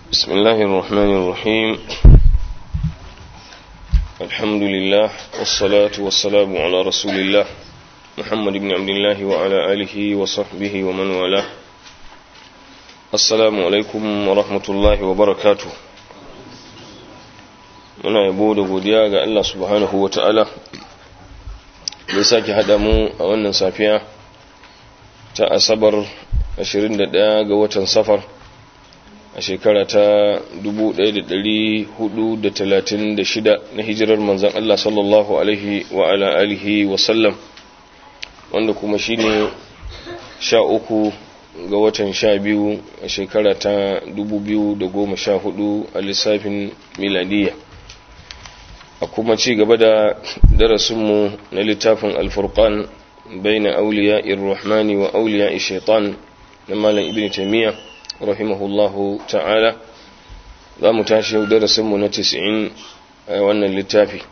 بسم الله الرحمن الرحيم الحمد لله والصلاة والسلام على رسول الله محمد بن عبد الله وعلى آله وصحبه ومن والاه السلام عليكم ورحمة الله وبركاته muna yabo da godiya ga Allah subhanahu wa ta'ala da sake haɗa mu a wannan safiya ta asabar 21 ga watan safar a shekara ta 1436 na hijirar manzan Allah sallallahu alaihi wa ala alihi wa sallam wanda kuma shine sha uku ga watan sha biyu a shekara ta 2014 a lissafin miladiyya a kuma ci gaba da darasinmu na littafin alfurqan baina auliya irrahmani wa auliya shaitan na malam ibn taymiya rahimahullahu ta'ala za mu tashi yau darasinmu na 90 a wannan littafi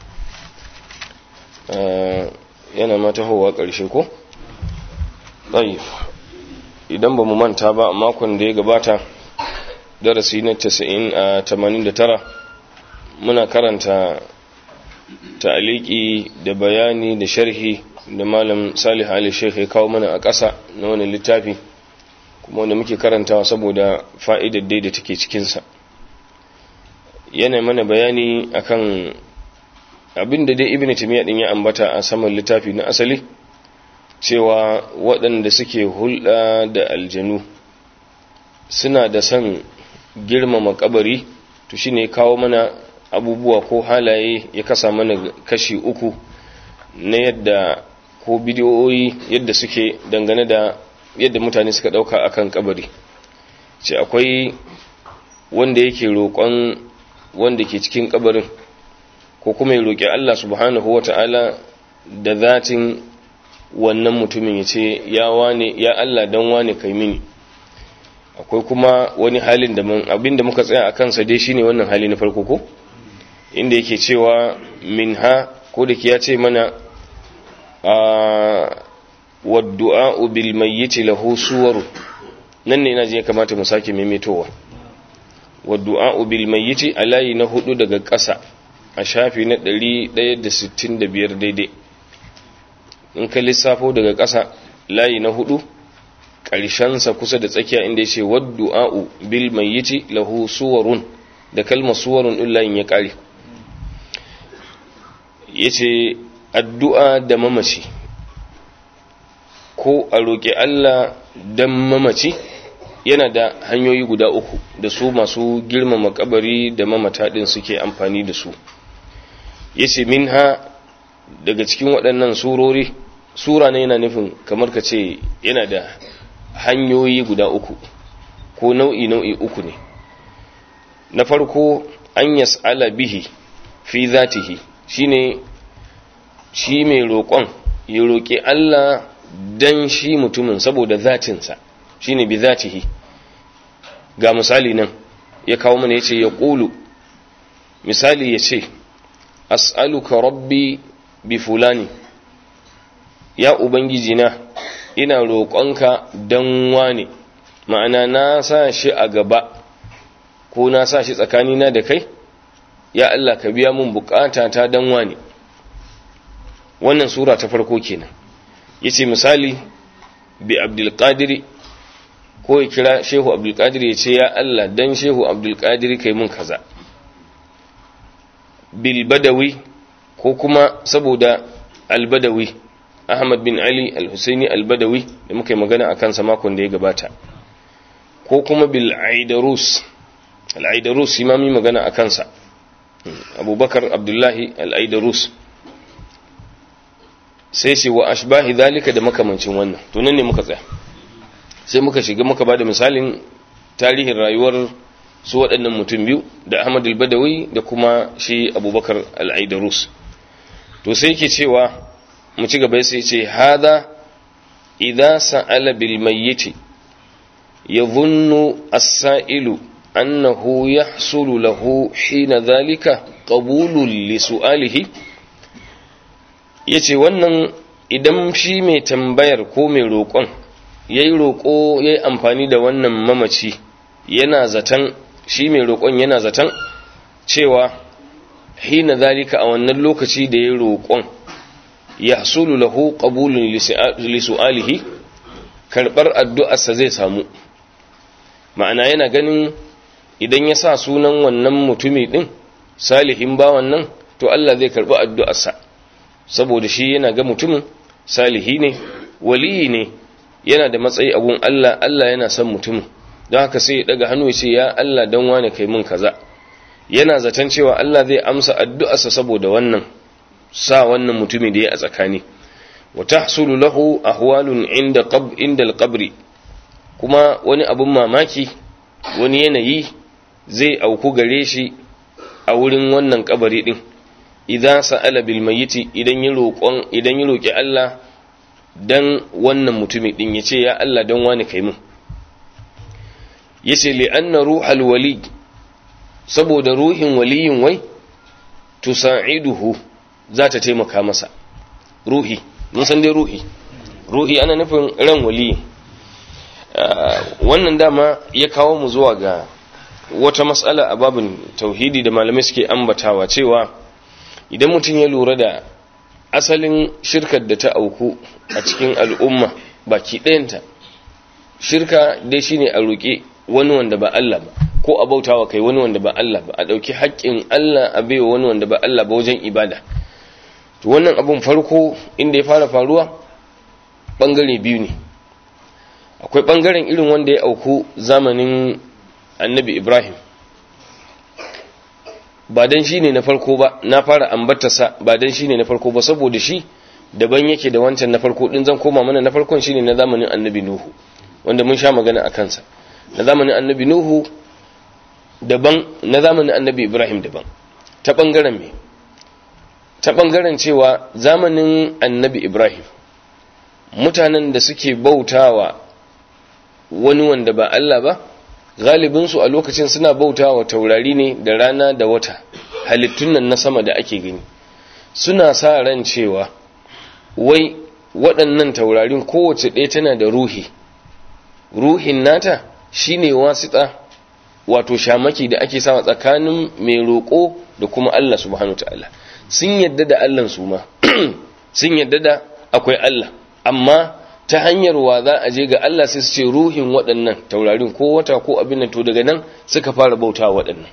yana mata hawa ƙarshe ko? ɗaif idan ba mu manta ba a makon da ya gabata darasi na 89 muna karanta ta'aliki da bayani da sharhi da malam salih ali sheikh ya kawo mana a ƙasa na wani littafi kuma wanda muke karantawa saboda fa'idar dai da take cikinsa yana mana bayani akan abin da dai ibn timiya din ya ambata a saman littafi na asali cewa waɗanda suke hulɗa da aljanu suna da son girmama kabari to shine kawo mana abubuwa ko halaye ya kasa mana kashi uku na yadda ko bidiyoyi yadda suke dangane da yadda mutane suka dauka akan kabari ce akwai wanda yake roƙon wanda ke cikin kabarin ko kuma ya roƙi Allah subhanahu wata'ala da zatin wannan mutumin ya ce ya wane ya Allah dan wane kai mini akwai kuma wani halin da abinda muka tsaya a kansa dai shine wannan hali na farko ko inda yake cewa minha ko da ya ce mana a waddu'a bil mayyiti lahu suwaru nan ne ina je kamata mu sake maimaitowa waddu'a bil mayyiti a layi na hudu daga ƙasa a shafi na 165 daidai in ka lissafo daga ƙasa layi na hudu ƙarshensa kusa da tsakiya inda ya ce waddu'a bil mayyiti lahu suwarun da kalmar suwarun ɗin layin ya ƙare ya ce addu'a da mamaci ko a roƙi Allah don mamaci yana da hanyoyi guda uku da su masu girmama kabari da mamata ɗin suke amfani da su ya ce min ha daga cikin waɗannan surori sura ne yana nufin kamar ka ce yana da hanyoyi guda uku ko nau'i nau'i uku ne na farko an yas'ala bihi fi zatihi shine shi mai roƙon ya roƙi Allah dan shi mutumin saboda zatinsa shine bi zatihi ga misali nan ya kawo mana yace ya ƙulu misali yace as'aluka rabbi bi fulani ya ubangiji na ina roƙonka dan wane ma'ana na sa shi a gaba ko na sa shi tsakanina da kai ya Allah ka biya mun bukata ta dan wane wannan sura ta farko kenan yace misali bi abdul qadir ko ya kira shehu abdul qadir yace ya Allah dan shehu abdul qadir kai mun kaza bil badawi ko kuma saboda al badawi ahmad bin ali al husaini al badawi da muka yi magana akan sa makon da ya gabata ko kuma bil aidarus al aidarus imami magana akan sa abubakar abdullahi al'aidarus sai shi wa ashbahi zalika da makamancin wannan to nan ne muka tsaya sai muka shiga muka ba da misalin tarihin rayuwar su waɗannan mutum biyu da ahmad al-badawi da kuma shi abubakar al'aidarus to sai ke cewa mu ci gaba sai ce hada idza sa'ala bil mayyiti yadhunnu as-sa'ilu أنه يحصل له حين ذلك قبول لسؤاله yace wannan idan shi mai tambayar ko mai roƙon ya yi roƙo ya yi amfani da wannan mamaci yana zaton shi mai roƙon yana zaton cewa hina zalika a wannan lokaci da ya roƙon ya hasulu lahu qabulun li su'alihi karbar addu'arsa zai samu ma'ana yana ganin idan ya sa sunan wannan mutumi din salihin bawan nan to Allah zai karbi addu'arsa saboda shi yana ga mutumin salihi ne waliyi ne yana da matsayi a gun Allah Allah yana son mutumin don haka sai ya daga hannu ya ce ya Allah dan wane kai mun kaza yana zaton cewa Allah zai amsa addu'arsa saboda wannan sa wannan mutumi da ya a tsakani wa tahsulu lahu ahwalun inda qab inda al-qabri kuma wani abun mamaki wani yanayi zai auku gare shi a wurin wannan kabari din idan sa'ala bil mayyiti idan ya roƙon idan ya roki Allah dan wannan mutumi din yace ya Allah dan wani kai mun yace li anna ruhal wali saboda ruhin waliyin wai tusa'iduhu za ta taimaka masa ruhi mun san dai ruhi ruhi ana nufin ran waliyi wannan dama ya kawo mu zuwa ga wata matsala a babin tauhidi da malamai suke ambatawa cewa idan mutum ya lura da asalin shirkar da ta auku a cikin al'umma baki ɗayanta shirka dai shine a roƙe wani wanda ba Allah ba ko a bautawa kai wani wanda ba Allah ba a ɗauki haƙƙin Allah a baiwa wani wanda ba Allah ba wajen ibada to wannan abun farko inda ya fara faruwa ɓangare biyu ne akwai ɓangaren irin wanda ya auku zamanin annabi ibrahim ba dan shi ne na farko ba na fara ambatarsa ba dan shi ne na farko ba saboda shi daban yake da wancan na farko din zan koma mana na farkon shine na zamanin annabi nuhu wanda mun sha magana a kansa na zamanin annabi nuhu daban na zamanin annabi ibrahim daban ta bangaren me ta bangaren cewa zamanin annabi ibrahim mutanen da suke bautawa wani wanda ba Allah ba galibinsu a lokacin suna bautawa taurari ne da rana da wata halittun nan na sama da ake gani suna sa ran cewa wai waɗannan taurarin kowace ɗaya tana da ruhi ruhin nata shine wasita wato shamaki da ake sawa tsakanin mai roƙo da kuma Allah subhanahu ta'ala sun yadda da Allah su ma sun yadda da akwai Allah amma ta hanyar wa za a je ga Allah sai su ce ruhin waɗannan taurarin ko wata ko abin nan to daga nan suka fara bauta waɗannan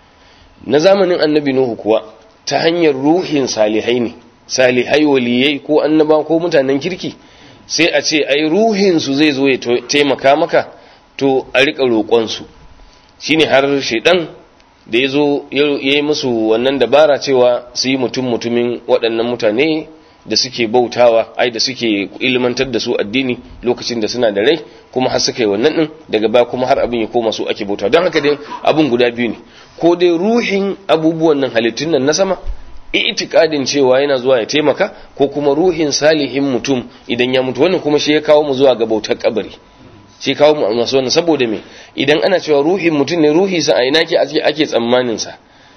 na zamanin annabi Nuhu kuwa ta hanyar ruhin salihai ne salihai waliyai ko annaba ko mutanen kirki sai a ce ai ruhin su zai zo ya taimaka maka to a rika roƙon su shine har shedan da ya zo ya yi musu wannan dabara cewa su yi mutum mutumin waɗannan mutane da suke bautawa ai da suke ilmantar da su addini lokacin da suna da rai kuma har suka yi wannan din daga baya kuma har abin ya koma su ake bautawa don haka dai abin guda biyu ne ko dai ruhin abubuwan nan halittun nan na sama itikadin cewa yana zuwa ya taimaka ko kuma ruhin salihin mutum idan ya mutu wannan kuma shi ya kawo mu zuwa ga bautar kabari shi kawo mu masu wannan saboda me idan ana cewa ruhin mutum ne ruhi sa a ina ke ake tsammanin sa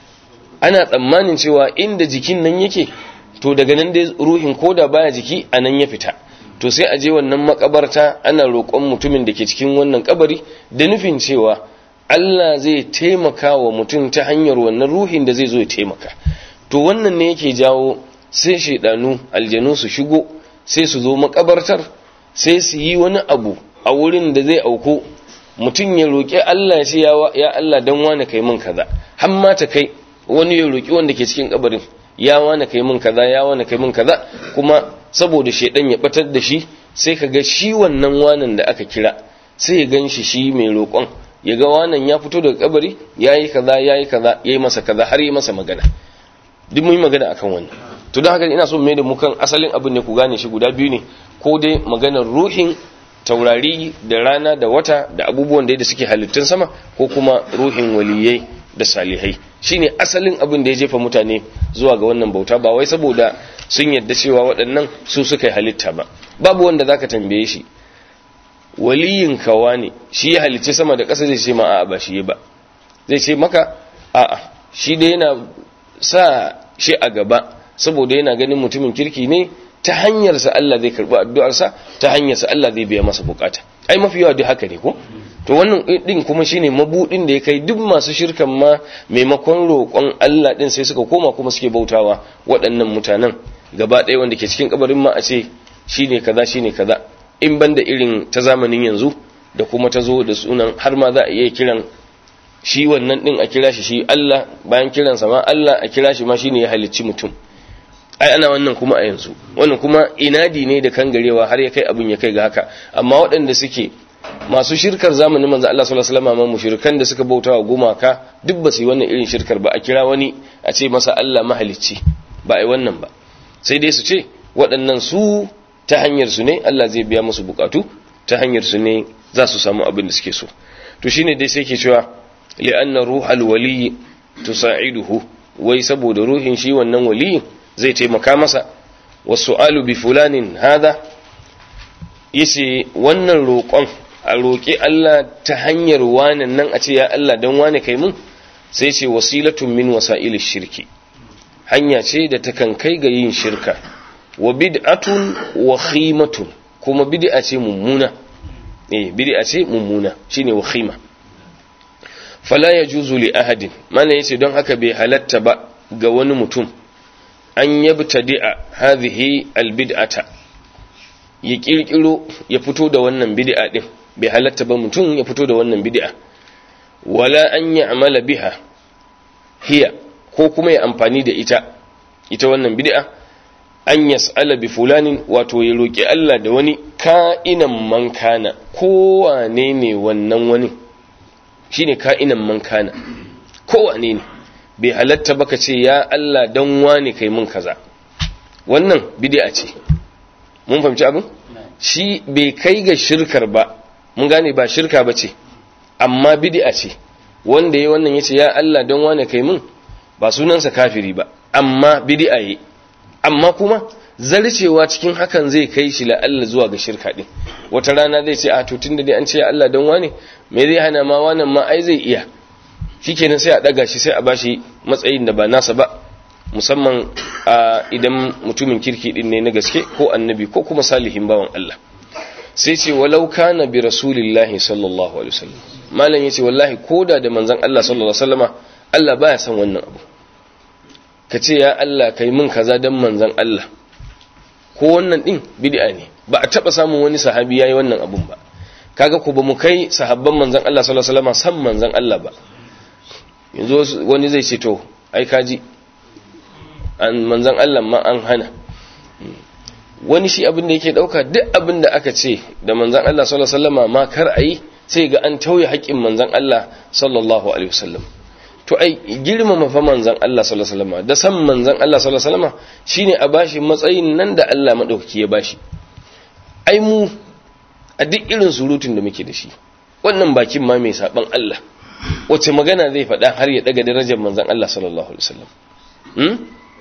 ana tsammanin cewa inda jikin nan yake to daga nan dai ruhin koda baya jiki a nan ya fita to sai a je wannan makabarta ana roƙon mutumin da ke cikin wannan kabari da nufin cewa Allah zai taimaka wa mutum ta hanyar wannan ruhin da zai zo ya taimaka to wannan ne yake jawo sai shaidanu aljanu su shigo sai su zo makabartar sai su yi wani abu a wurin da zai auku mutum ya roƙi Allah ya ce ya Allah dan wani kai min kaza har ma ta kai wani ya roƙi wanda ke cikin kabarin ya wani kai min kaza ya wani kai min kaza kuma saboda shaidan ya batar da shi sai ka ga shi wannan wanan da aka kira sai ya gan shi shi mai roƙon ya ga wanan ya fito daga kabari ya yi kaza ya yi kaza ya yi masa kaza har yi masa magana duk mun yi magana akan wannan to don haka ina so mai da mu kan asalin abin ne ku gane shi guda biyu ne ko dai maganar ruhin taurari da rana da wata da abubuwan da suke halittun sama ko kuma ruhin waliyai da salihai shine asalin abin da ya jefa mutane zuwa ga wannan bauta ba wai saboda sun yadda cewa waɗannan su suka yi halitta ba babu wanda zaka tambaye shi waliyin kawa ne shi ya halicci sama da ƙasa zai ce ma a'a ba shi ba zai ce maka a'a shi dai yana sa shi a gaba saboda yana ganin mutumin kirki ne ta hanyarsa Allah zai karbi addu'arsa ta hanyarsa Allah zai biya masa bukata ai mafi yawa duk haka ne ko to wannan din kuma shine mabudin da ya kai duk masu shirkan ma maimakon roƙon Allah din sai suka koma kuma suke bautawa waɗannan mutanen gaba ɗaya wanda ke cikin kabarin ma a ce shine kaza shine kaza in banda irin ta zamanin yanzu da kuma ta zo da sunan har ma za a iya kiran shi wannan din a kira shi shi Allah bayan kiransa ma Allah a kira shi ma shine ya halicci mutum ai ana wannan kuma a yanzu wannan kuma inadi ne da kangarewa har ya kai abin ya kai ga haka amma waɗanda suke masu shirkar zamanin manzo Allah sallallahu alaihi wasallam mushrikan da suka bautawa gumaka duk ba su yi wannan irin shirkar ba a kira wani a ce masa Allah mahalicci ba ai wannan ba sai dai su ce waɗannan su ta hanyar su ne Allah zai biya musu bukatu ta hanyar su ne za su samu abin da suke so to shine dai sai ke cewa li'anna ruhal wali tusa'iduhu wai saboda ruhin shi wannan waliyin zai taimaka masa wasu'alu bi fulanin hada yace wannan roƙon a roƙi Allah ta hanyar wanan nan a ce ya Allah dan wane kai mun sai ce wasilatun min wasa'il shirki hanya ce da takan kai ga yin shirka wa bid'atun wa khimatun kuma bid'a ce mummuna eh bid'a ce mummuna shine wa khima fala yajuzu li ahadin mana yace don haka bai halatta ba ga wani mutum an yabtadi'a hadhihi albid'ata ya kirkiro ya fito da wannan bid'a din bai halatta ba mutum ya fito da wannan bid'a wala an ya'mala biha hiya ko kuma ya amfani da ita ita wannan bid'a an yas'ala bi fulanin wato ya roki Allah da wani ka'inan man kana kowane ne wannan wani shine ka'inan man kana kowane ne bai halatta baka ce ya Allah dan wane kai mun kaza wannan bid'a ce mun fahimci abin shi bai kai ga shirkar ba mun gane ba shirka ba ce amma bid'a ce wanda ya wannan yace ya Allah dan wane kai mun ba sunansa kafiri ba amma bid'a yi amma kuma zarcewa cikin hakan zai kai shi la Allah zuwa ga shirka din wata rana zai ce a to tunda dai an ce ya Allah dan wane me zai hana ma wannan ma ai zai iya shikenan sai a daga shi sai a bashi matsayin da ba nasa ba musamman a idan mutumin kirki din ne na gaske ko annabi ko kuma salihin bawan Allah sai ce walau kana bi rasulillahi sallallahu alaihi wasallam malam yace wallahi koda da manzon Allah sallallahu alaihi wasallama Allah baya son wannan abu ka ce ya Allah kai min kaza dan manzon Allah ko wannan din bid'a ne ba a taba samun wani sahabi yayi wannan abun ba kaga ko ba mu kai sahabban manzon Allah sallallahu alaihi wasallama san manzon Allah ba yanzu wani zai ce to ai kaji an manzan Allah ma an hana wani shi abin da yake dauka duk abin da aka ce da manzan Allah sallallahu alaihi wasallama ma kar ayi sai ga an tauye haƙƙin manzan Allah sallallahu alaihi wasallam to ai girmama fa manzan Allah sallallahu alaihi wasallama da san manzan Allah sallallahu alaihi wasallama shine a bashi matsayin nan da Allah madaukaki ya bashi ai mu a duk irin surutun da muke da shi wannan bakin ma mai saban Allah wace magana zai faɗa har ya daga darajar manzan Allah sallallahu alaihi wasallam hmm?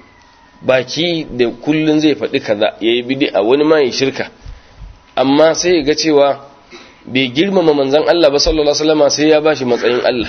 baki da kullun zai faɗi kaza yayi bid'a wani ma ya shirka amma sai ya ga cewa bai girmama manzan Allah ba sallallahu alaihi wasallam sai ya bashi matsayin Allah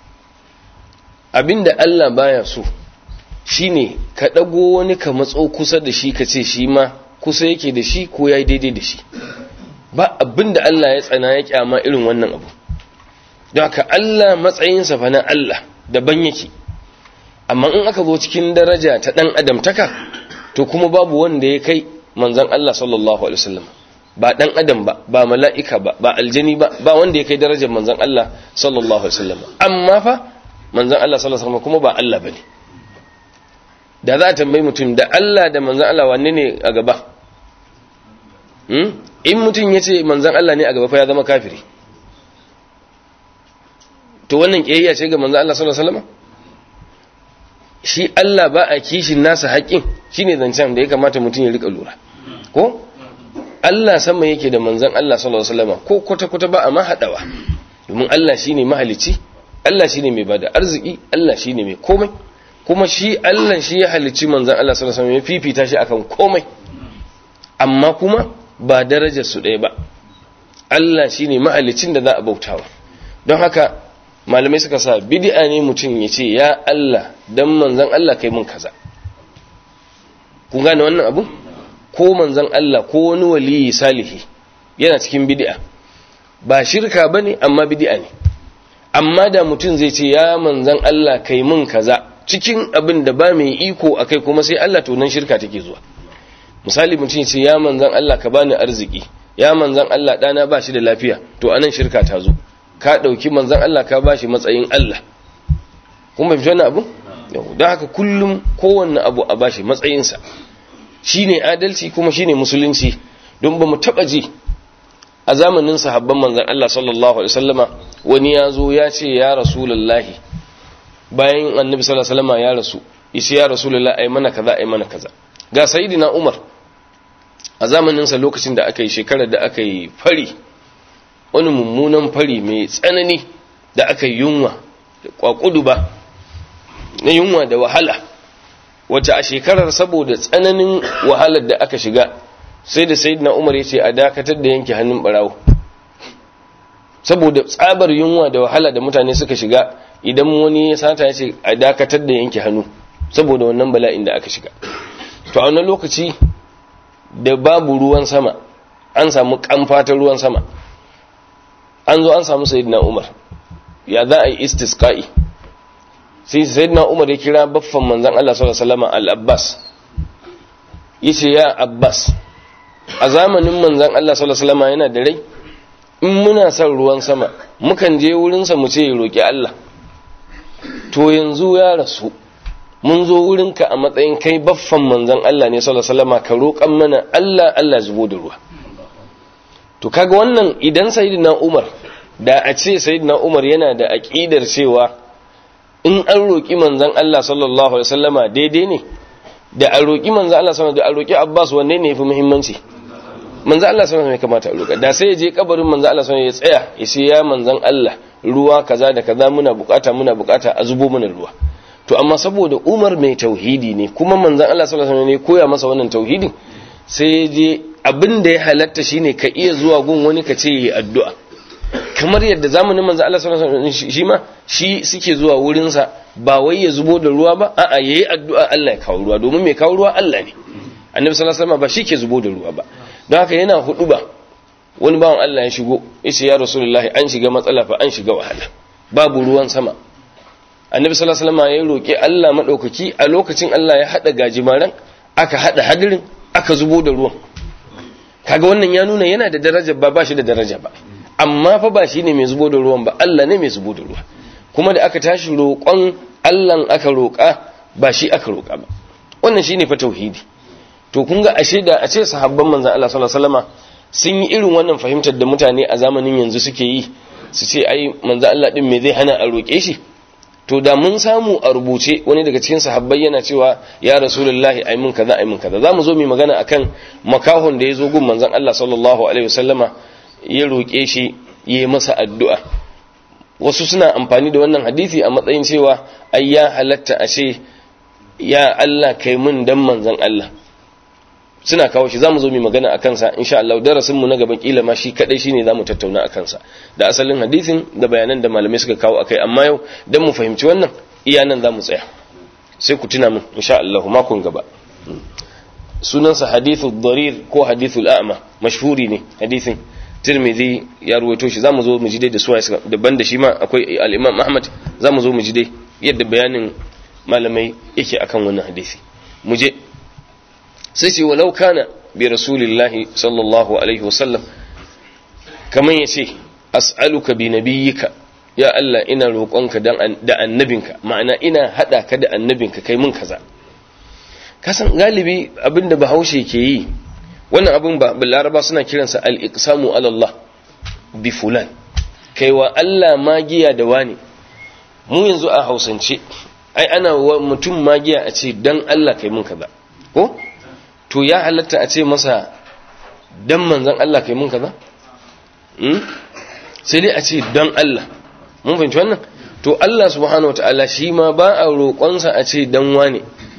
abinda Allah baya so shine ka dago wani ka matso kusa da shi ka ce shi ma kusa yake da shi ko yayi daidai da shi ba abinda Allah ya tsana ya kyama irin wannan abu don haka Allah matsayinsa fa na Allah daban yake amma in aka zo cikin daraja ta dan adamtaka to kuma babu wanda ya kai manzon Allah sallallahu alaihi wasallam ba dan adam ba ba mala'ika ba ba aljani ba ba wanda ya kai darajar manzon Allah sallallahu alaihi wasallam amma fa manzon Allah sallallahu alaihi wasallam kuma ba Allah bane da za a tambayi mutum da Allah da manzon Allah wanne ne a gaba hmm? in mutum ya ce manzon Allah ne a gaba fa ya zama kafiri to wannan kiyayya ce ga manzo Allah sallallahu alaihi wasallam shi Allah ba a kishin nasa haƙin shine zancen da ya kamata mutum ya rika lura ko Allah sama yake da manzon Allah sallallahu alaihi wasallam ko kwata kwata ba a ma hadawa domin Allah shine mahalicci Allah shine mai bada arziki Allah shine mai komai kuma shi Allah shi ya halicci manzon Allah sallallahu alaihi wasallam ya fifita shi akan komai amma kuma ba darajar su ɗaya ba Allah shine mahalicin da za a bautawa don haka malamai suka sa bid'a ne mutum ya ce ya Allah dan manzon Allah kai mun kaza kun gane wannan abu ko manzon Allah ko wani waliyi salihi yana cikin bid'a ba shirka bane amma bid'a ne amma da mutum zai ce ya manzon Allah kai mun kaza cikin abin da ba mai iko akai kuma sai Allah to nan shirka take zuwa misali mutum ce ya manzon Allah ka bani arziki ya manzon Allah dana ba shi da lafiya to anan shirka ta zo ka dauki manzon Allah ka bashi matsayin Allah kuma bi wannan abu don haka kullum kowanne abu a bashi matsayinsa shine adalci kuma shine musulunci don ba mu taba ji a zamanin sahabban manzon Allah sallallahu alaihi wasallama wani ya zo ya ce ya rasulullahi bayan annabi sallallahu alaihi wasallama ya rasu yace ya rasulullahi ai mana kaza ai mana kaza ga sayyidina Umar a zamanin sa lokacin da aka yi shekarar da aka yi fari wani mummunan fari mai tsanani da aka yi yunwa da kwakudu ba na yunwa da wahala wacce a shekarar saboda tsananin wahalar da aka shiga sai da sayyidina Umar ya ce a dakatar da yanke hannun barawo saboda tsabar yunwa da wahala da mutane suka shiga idan wani ya sata ya ce a dakatar da yanke hannu saboda wannan bala'in da aka shiga to a wannan lokaci da babu ruwan sama an samu kamfa ta ruwan sama an zo an samu sayyidina Umar ya za a yi istisqa'i sai sayyidina Umar ya kira baffan manzon Allah sallallahu alaihi wasallam al-Abbas yace ya Abbas a zamanin manzon Allah sallallahu alaihi wasallam yana da rai in muna son ruwan sama mukan je wurin sa mu ce ya roki Allah to yanzu ya rasu mun zo wurinka a matsayin kai baffan manzon Allah ne sallallahu alaihi wasallam ka roƙan mana Allah Allah zubo da ruwa to kaga wannan idan sayyidina Umar da a ce sayyidina Umar yana da aqidar cewa in an roƙi manzan Allah sallallahu Alaihi wasallama daidai ne da a roƙi manzan Allah sallallahu da a roƙi Abbas wanne ne fi muhimmanci manzan Allah sallallahu Alaihi kamata a roƙa da sai ya je kabarin manzan Allah sallallahu ya tsaya ya ce ya manzan Allah ruwa kaza da kaza muna bukata muna bukata a zubo mana ruwa to amma saboda Umar mai tauhidi ne kuma manzan Allah sallallahu Alaihi ne koya masa wannan tauhidin sai ya je abin da ya halatta shine ka iya zuwa gun wani ka ce yi addu'a kamar yadda zamanin manzo Allah sallallahu alaihi wasallam shi ma shi suke zuwa wurin sa ba wai ya zubo da ruwa ba a'a yayi addu'a Allah ya kawo ruwa domin mai kawo ruwa Allah ne annabi sallallahu alaihi wasallam ba shi ke zubo da ruwa ba don haka yana hudu ba wani bawan Allah ya shigo yace ya rasulullahi an shiga matsala fa an shiga wahala babu ruwan sama annabi sallallahu alaihi wasallam ya roki Allah madaukaki a lokacin Allah ya hada gajimaran aka hada hadirin aka zubo da ruwan kaga wannan ya nuna yana da daraja ba ba shi da daraja ba amma fa ba shi ne mai zubo da ruwan ba Allah ne mai zubo da ruwa kuma da aka tashi roƙon Allah aka roƙa ba shi aka roƙa ba wannan shine fa tauhidi to kun ga ashe da a ce sahabban manzon Allah sallallahu alaihi wasallama sun yi irin wannan fahimtar da mutane a zamanin yanzu suke yi su ce ai manzon Allah din me zai hana a roƙe shi to da mun samu a rubuce wani daga cikin sahabbai yana cewa ya rasulullahi ai mun kaza ai mun kaza zamu zo mu magana akan makahon da ya zo gun manzon Allah sallallahu alaihi wasallama ya roƙe shi ya yi masa addu'a wasu suna amfani da wannan hadisi a matsayin cewa ai ya halatta a ce ya Allah kai mun dan manzan Allah suna kawo shi zamu zo mu magana a kansa insha Allah darasin mu na gaban kila ma shi kadai shine zamu tattauna a kansa da asalin hadisin da bayanan da malamai suka kawo akai amma yau dan mu fahimci wannan iya nan zamu tsaya sai ku tuna mun insha Allah makon gaba sunansa hadithu darir ko hadithul a'ma mashhuri ne hadisin tirmidhi ya ruwaito shi zamu zo mu ji dai da suwaye daban da shi ma akwai al-imam ahmad zamu zo mu ji dai yadda bayanin malamai yake akan wannan hadisi mu je sai ce walau kana bi rasulillahi sallallahu alaihi wasallam kaman yace as'aluka bi nabiyyika ya Allah ina roƙonka dan da annabinka ma'ana ina hada ka da annabinka kai mun kaza kasan galibi abinda bahaushe ke yi wannan abin ba laraba suna kiransa al-iqsamu ala Allah bi fulan kaiwa Allah magiya da wani mu yanzu a hausance ai ana wa mutum magiya a ce dan Allah kai mun kaza ko to ya halatta a ce masa dan manzon Allah kai mun kaza hmm? sai dai a ce dan Allah mun fahimci wannan to Allah subhanahu wataala shi ma ba a roƙonsa a ce dan wane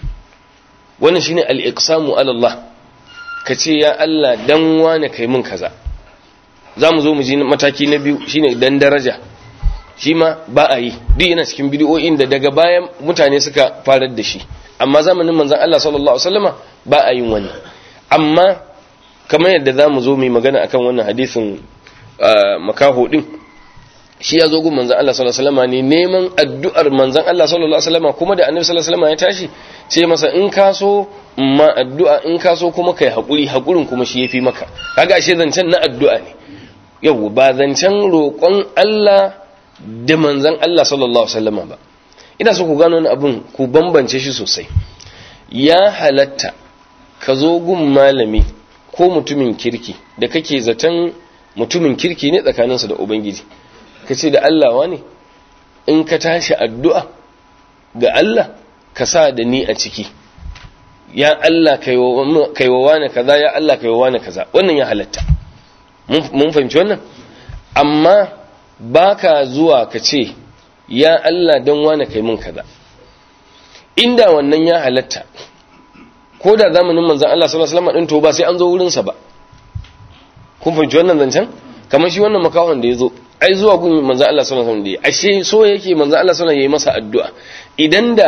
wannan shine al-iqsamu ala Allah ka ce ya Allah dan wane kai mun kaza za mu zo mu ji mataki na biyu shine dan daraja shi ma ba a yi duk yana cikin bidiyoyin da daga bayan mutane suka farar da shi amma zamanin manzon Allah sallallahu alaihi wasallama ba a yin wani amma kamar yadda za mu zo mai magana akan wannan hadisin makaho din shi ya zo gun manzan Allah sallallahu alaihi wasallam ne neman addu'ar manzan Allah sallallahu alaihi wasallam kuma da annabi sallallahu alaihi wasallam ya tashi sai masa in ka so ma addu'a in ka so kuma kai hakuri hakurin kuma shi yafi maka kaga ashe zancen na addu'a ne yau ba zancen roƙon Allah da manzan Allah sallallahu alaihi wasallam ba ina so ku gano wani abun ku bambance shi sosai ya halatta ka zo gun malami ko mutumin kirki da kake zaton mutumin kirki ne tsakaninsa da ubangiji ka ce da Allah wani in ka tashi addu'a ga Allah ka sa da ni a ciki ya Allah kaiwa wani kaza ya Allah kaiwa wani kaza wannan ya halatta mun fahimci wannan amma baka zuwa ka ce ya Allah don wani kai mun kaza inda wannan ya halatta ko da zamanin manzan Allah sallallahu alaihi wasallam din to ba sai an zo wurin sa ba kun fahimci wannan zancen kamar shi wannan makahon da ya zo ai zuwa gun manzan Allah sallallahu alaihi wasallam da ashe so yake manzan Allah sallallahu alaihi wasallam yayi masa addu'a idan da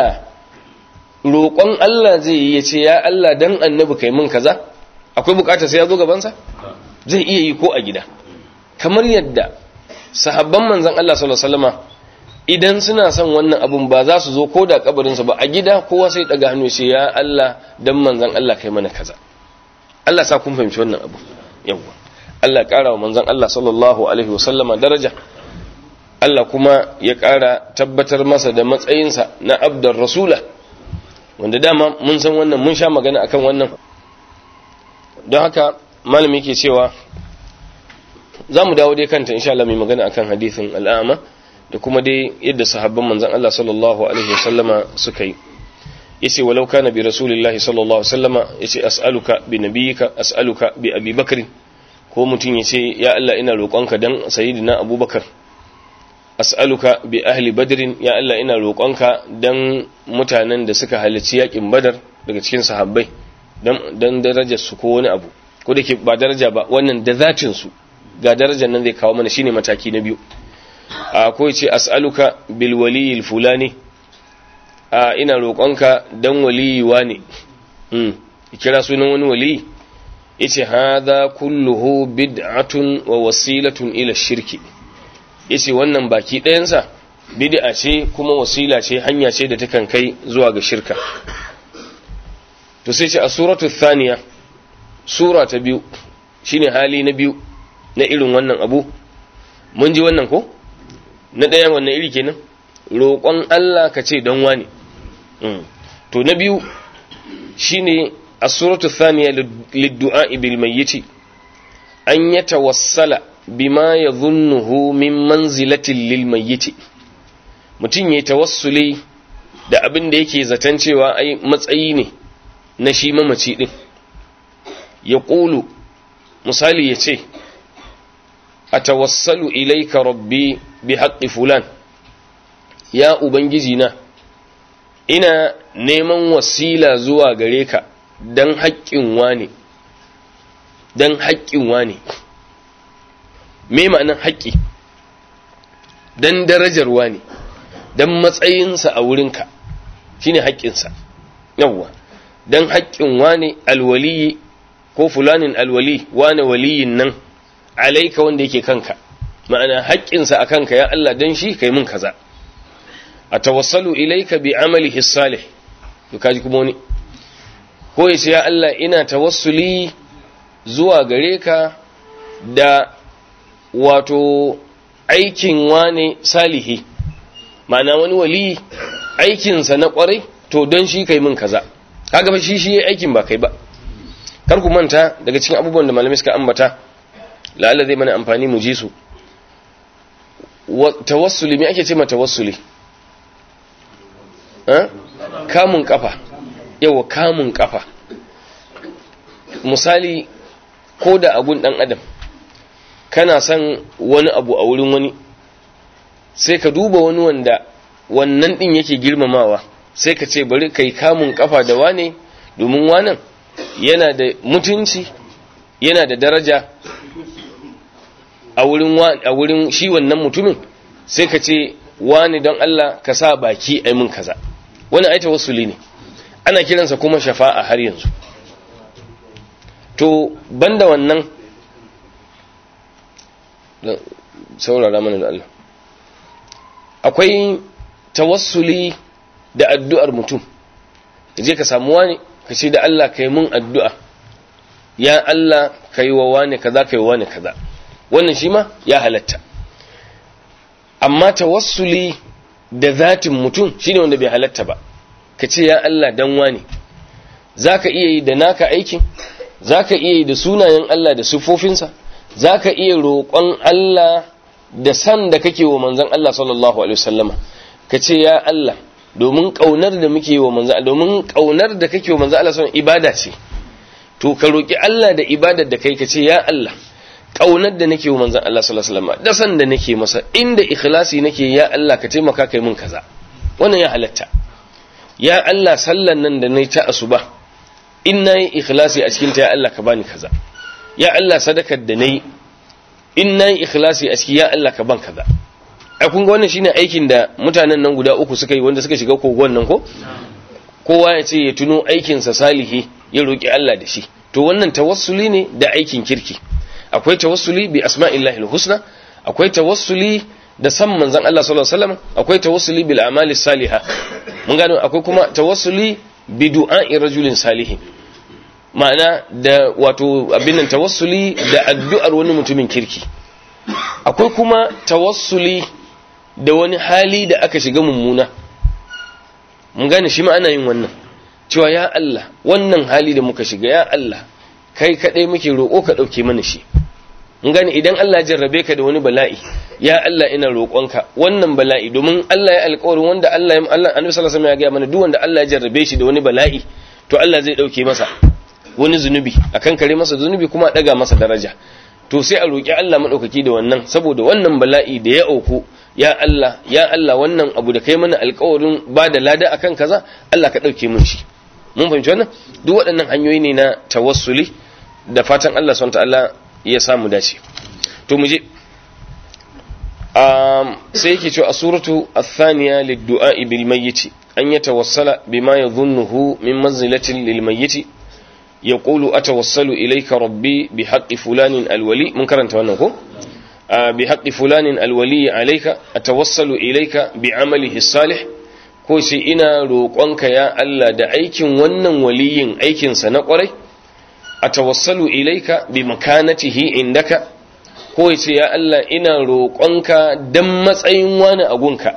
roƙon Allah zai yi ya ce ya Allah dan annabi kai mun kaza akwai bukata sai ya zo gaban sa zai iya yi ko a gida kamar yadda sahabban manzan Allah sallallahu alaihi wasallam idan suna son wannan abun ba za su zo ko da kabarinsa ba a gida kowa sai daga hannu sai ya Allah dan manzan Allah kai mana kaza Allah sa kun fahimci wannan abu yawa Allah ƙara wa manzan Allah sallallahu alaihi wasallama daraja Allah kuma ya ƙara tabbatar masa da matsayinsa na abdar rasula wanda dama mun san wannan mun sha magana akan wannan don haka malami yake cewa za mu dawo dai kanta insha Allah mai magana akan hadisin al'ama da kuma dai yadda sahabban manzon Allah sallallahu alaihi wasallama suka yi yace walau kana bi rasulillahi sallallahu alaihi wasallama yace as'aluka bi nabiyyika as'aluka bi abi bakr ko mutun yace ya Allah ina roƙonka dan sayyidina abubakar as'aluka bi ahli badrin ya Allah ina roƙonka dan mutanen da suka halarci yakin badar daga cikin sahabbai dan dan darajar su ko wani abu ko da ke ba daraja ba wannan da zatin su ga darajar nan zai kawo mana shine mataki na biyu ko ce as'aluka bil waliyil fulani a ina roƙonka dan waliyi wane hmm kira sunan wani waliyi yace hadha kulluhu bid'atun wa wasilatun ila shirki yace wannan baki ɗayansa bid'a ce kuma wasila ce hanya ce da takan kai zuwa ga shirka to sai ce a suratu thaniya sura ta biyu shine hali na biyu na irin wannan abu mun ji wannan ko na ɗaya wannan iri kenan roƙon Allah ka ce don wani to na biyu shine as-suratu thaniya lid-du'a bil mayyit an yatawassala bima yadhunnuhu min manzilatin lil mayyit mutun yayi tawassuli da abin da yake zaton cewa ai matsayi ne na shi mamaci din ya ƙulu misali ya ce atawassalu ilaika rabbi bi haqqi fulan ya ubangiji na ina neman wasila zuwa gare ka dan haƙƙin wani dan haƙƙin wani me ma'anar haƙƙi dan darajar wani dan matsayinsa a wurinka shine haƙƙinsa yawwa dan haƙƙin wani alwaliyi ko fulanin alwali wane waliyin nan alaika wanda yake kanka ma'ana haƙƙinsa a kanka ya Allah dan shi kai mun kaza a tawassalu ilaika bi amalihi salih to kaji kuma wani ko yace ya Allah ina tawassuli zuwa gare ka da wato aikin wane salihi ma'ana wani wali aikinsa na kwarai to don shi kai mun kaza kaga fa shi shi aikin ba kai ba kar ku manta daga cikin abubuwan da malamai suka ambata la'alla zai mana amfani mu ji su tawassuli me ake ce ma tawassuli kamun kafa yawa kamun kafa misali ko da abun dan adam kana son wani abu a wurin wani sai ka duba wani wanda wannan din yake girmamawa sai ka ce bari kai kamun kafa da wane domin wanan yana da mutunci yana da daraja a wurin a wurin shi wannan mutumin sai ka ce wani don Allah ka sa baki ai mun kaza wani aita wasuli ne ana kiransa kuma shafa'a har yanzu to banda wannan saurara mana da Allah akwai tawassuli da addu'ar mutum je ka samu wani ka ce da Allah kai mun addu'a ya Allah kai wa wani kaza kai wa wani kaza wannan shi ma ya halatta amma tawassuli da zatin mutum shine wanda bai halatta ba ka ce ya Allah dan wani zaka iya yi da naka aikin zaka iya yi da sunayen Allah da sifofinsa zaka iya roƙon Allah da san da kake wa manzon Allah sallallahu alaihi wasallama ka ce ya Allah domin kaunar da muke wa manzon domin kaunar da kake wa manzon Allah sallallahu ibada ce to ka roki Allah da ibadar da kai ka ce ya Allah kaunar da nake wa manzon Allah sallallahu alaihi wasallama da san da nake masa inda ikhlasi nake ya Allah ka taimaka kai mun kaza wannan ya halatta ya Allah sallan nan da nayi ta asuba in nayi ikhlasi a cikin ta ya Allah ka bani kaza ya Allah sadakar da nayi in nayi ikhlasi a ciki ya Allah ka ban kaza ai kun ga wannan shine aikin da mutanen nan guda uku suka yi wanda suka shiga kogon nan ko kowa ya ce ya tuno aikin sa salihi ya roki Allah da shi to wannan tawassuli ne da aikin kirki akwai tawassuli bi asma'illahi husna akwai tawassuli da san manzon Allah sallallahu alaihi wasallam akwai tawassuli bil a'mali salihah mun gano akwai kuma tawassuli bi du'a'i rajulin salihin ma'ana da wato abin nan tawassuli da addu'ar wani mutumin kirki akwai kuma tawassuli da wani hali da aka shiga mummuna mun gane shi ma ana yin wannan cewa ya Allah wannan hali da muka shiga ya Allah kai kadai muke roƙo ka dauke mana shi mun gane idan Allah ya jarrabe ka da wani bala'i ya Allah ina roƙonka wannan bala'i domin Allah ya alƙawarin wanda Allah ya Allah Annabi sallallahu alaihi wasallam ya ga mana duk wanda Allah ya jarrabe shi da wani bala'i to Allah zai dauke masa wani zunubi akan kare masa zunubi kuma daga masa daraja to sai a roƙi Allah madaukaki da wannan saboda wannan bala'i da ya auku ya Allah ya Allah wannan abu da kai mana alƙawarin ba da lada akan kaza Allah ka dauke mun shi mun fahimci wannan duk waɗannan hanyoyi ne na tawassuli da fatan Allah subhanahu ta'ala ya samu dace to mu je um, sai yake cewa a suratu athaniya lid-du'a bil mayyit an yatawassala bima yadhunnuhu min manzilatin lil mayyit يقول أتوصل إليك ربي بحق فلان الولي من كرنت وأنه بحق فلان الولي عليك أتوصل إليك بعمله الصالح ko sai ina roƙonka ya Allah da aikin wannan waliyin aikinsa na ƙwarai a tawassalu ilaika bi makanatihi indaka ko sai ya Allah ina roƙonka dan matsayin wani agunka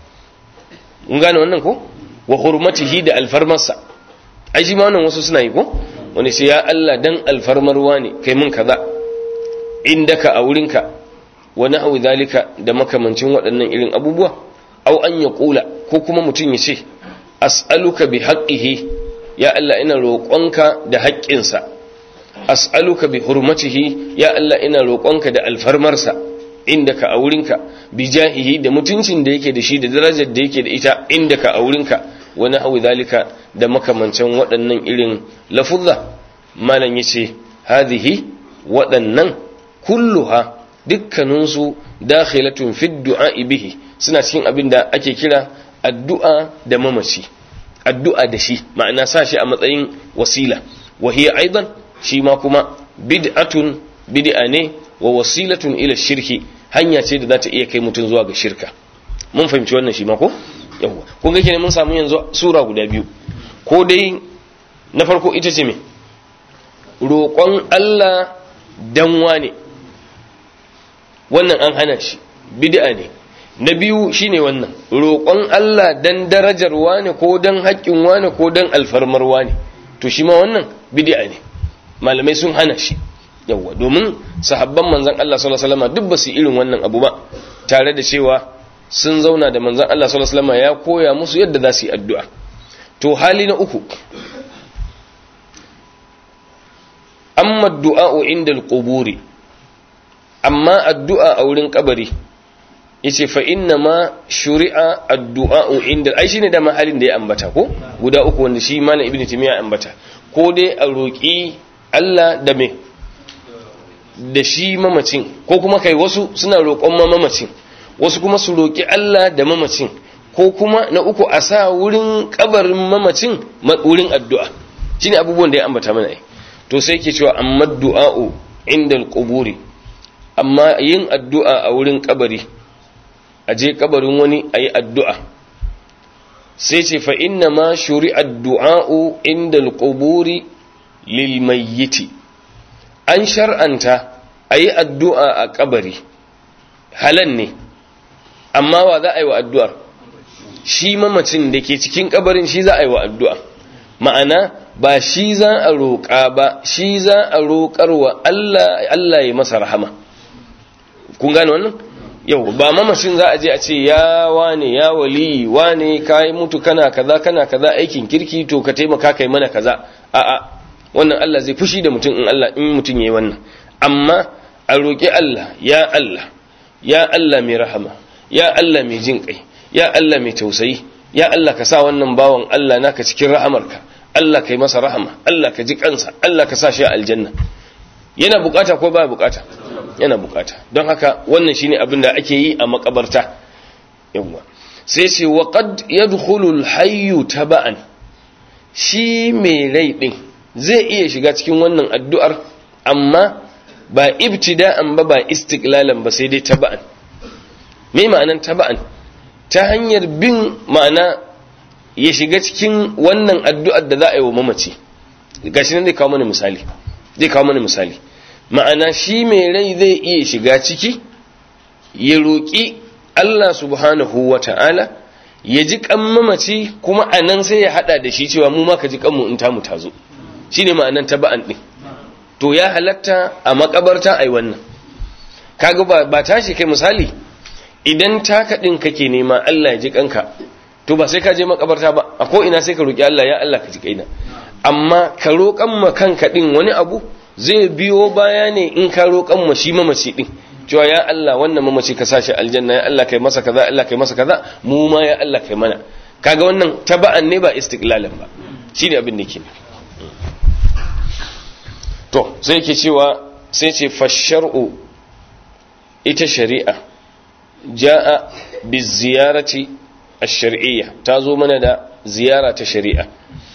mun gane wannan ko wa hurmatihi da alfarmarsa ai shi ma wannan wasu suna yi ko wani sai ya Allah dan alfarmar wani kai mun kaza indaka a wurinka wa na'u zalika da makamancin waɗannan irin abubuwa au an ya kula ko kuma mutum ya ce as'aluka bi haqqihi ya Allah ina roƙonka da haƙƙinsa as'aluka bi hurmatihi ya Allah ina roƙonka da alfarmarsa indaka a wurinka bi jahihi da mutuncin da yake da shi da darajar da yake da ita indaka a wurinka wa nahwi zalika da makamancin waɗannan irin lafuzza malam yace hadhihi waɗannan kulluha dukkaninsu dakhilatun fi du'a bihi suna cikin abin da ake kira addu'a da mamaci addu'a da shi ma'ana sa shi a matsayin wasila wa hiya aidan shi ma kuma bid'atun bid'a ne wa wasilatun ila shirki hanya ce da za ta iya kai mutum zuwa ga shirka mun fahimci wannan shi ma ko yawwa kun ga kenan mun samu yanzu sura guda biyu ko dai na farko ita ce me roƙon Allah dan wane wannan an hana shi bid'a ne na biyu shine wannan roƙon Allah dan darajar wane ko dan haƙƙin wane ko dan alfarmar wane to shi ma wannan bid'a ne malamai sun hana shi yawa domin sahabban manzon Allah sallallahu alaihi wasallam duk ba su irin wannan abu ba tare da cewa sun zauna da manzon Allah sallallahu alaihi wasallam ya koya musu yadda za su yi addu'a to hali na uku amma du'a'u inda al-quburi amma addu'a a wurin kabari yace fa inna ma shuri'a addu'a'u inda ai shine da mahalin da ya ambata ko guda uku wanda shi malam ibnu timiya ambata ko dai a roki Allah da me da shi mamacin ko kuma kai wasu suna roƙon ma mamacin wasu kuma su roki Allah da mamacin ko kuma na uku a sa wurin kabarin mamacin wurin addu'a shine abubuwan da ya ambata mana ai to to sai ke cewa amma du'a'u inda al-quburi amma yin addu'a a wurin kabari a je kabarin wani ayi addu'a sai ce fa inna ma shuri'a ad-du'a'u inda al-quburi lil mayyiti an shar'anta ayi addu'a a kabari halan ne amma wa za a yi wa addu'ar shi mamacin da ke cikin kabarin shi za a yi wa addu'a ma'ana ba shi za a roƙa ba shi za a roƙar wa Allah Allah ya masa rahama kun gane wannan yau ba mamacin za a je a ce ya wane ya wali wane kai mutu kana kaza kana kaza aikin kirki to ka taimaka kai mana kaza a'a wannan Allah zai fushi da mutum in Allah in mutum yayi wannan amma a roƙi Allah ya Allah ya Allah mai rahama ya Allah mai jin kai ya Allah mai tausayi ya Allah ka sa wannan bawan Allah naka cikin rahamarka Allah kai masa rahama Allah ka ji kansa Allah ka sa shi a aljanna yana bukata ko baya bukata yana bukata don haka wannan shine abin da ake yi a makabarta yawa sai ce wa qad yadkhulu al-hayy taba'an shi mai rai din zai iya shiga cikin wannan addu'ar amma ba ibtida'an ba ba istiqlalan ba sai dai taba'an me ma'anan taba'an ta hanyar bin ma'ana ya shiga cikin wannan addu'ar da za a yi wa mamaci gashi nan zai kawo mana misali zai kawo mana misali ma'ana shi mai rai zai iya shiga ciki ya roƙi Allah subhanahu wa ta'ala ya ji kan mamaci kuma a nan sai ya haɗa da shi cewa mu ma ka ji kanmu in tamu ta zo shi ne ma'anan taba'an ɗin to ya halatta a makabarta a yi wannan kaga ba tashi kai misali idan taka ɗin kake nema Allah ya ji kanka to ba sai ka je makabarta ba a ko ina sai ka roki Allah ya Allah ka ji kaina amma ka roƙan ma kanka ɗin wani abu zai biyo baya ne in ka roƙan ma shi mamaci ɗin cewa ya Allah wannan mamaci ka sashi aljanna ya Allah kai masa kaza Allah kai masa kaza mu ma ya Allah kai mana kaga wannan taba'an ne ba istiqlalan ba shine abin da ke to sai yake cewa sai ce fashar'u ita shari'a ja'a biziyarati ash-shar'iyya ta zo mana da ziyara ta shari'a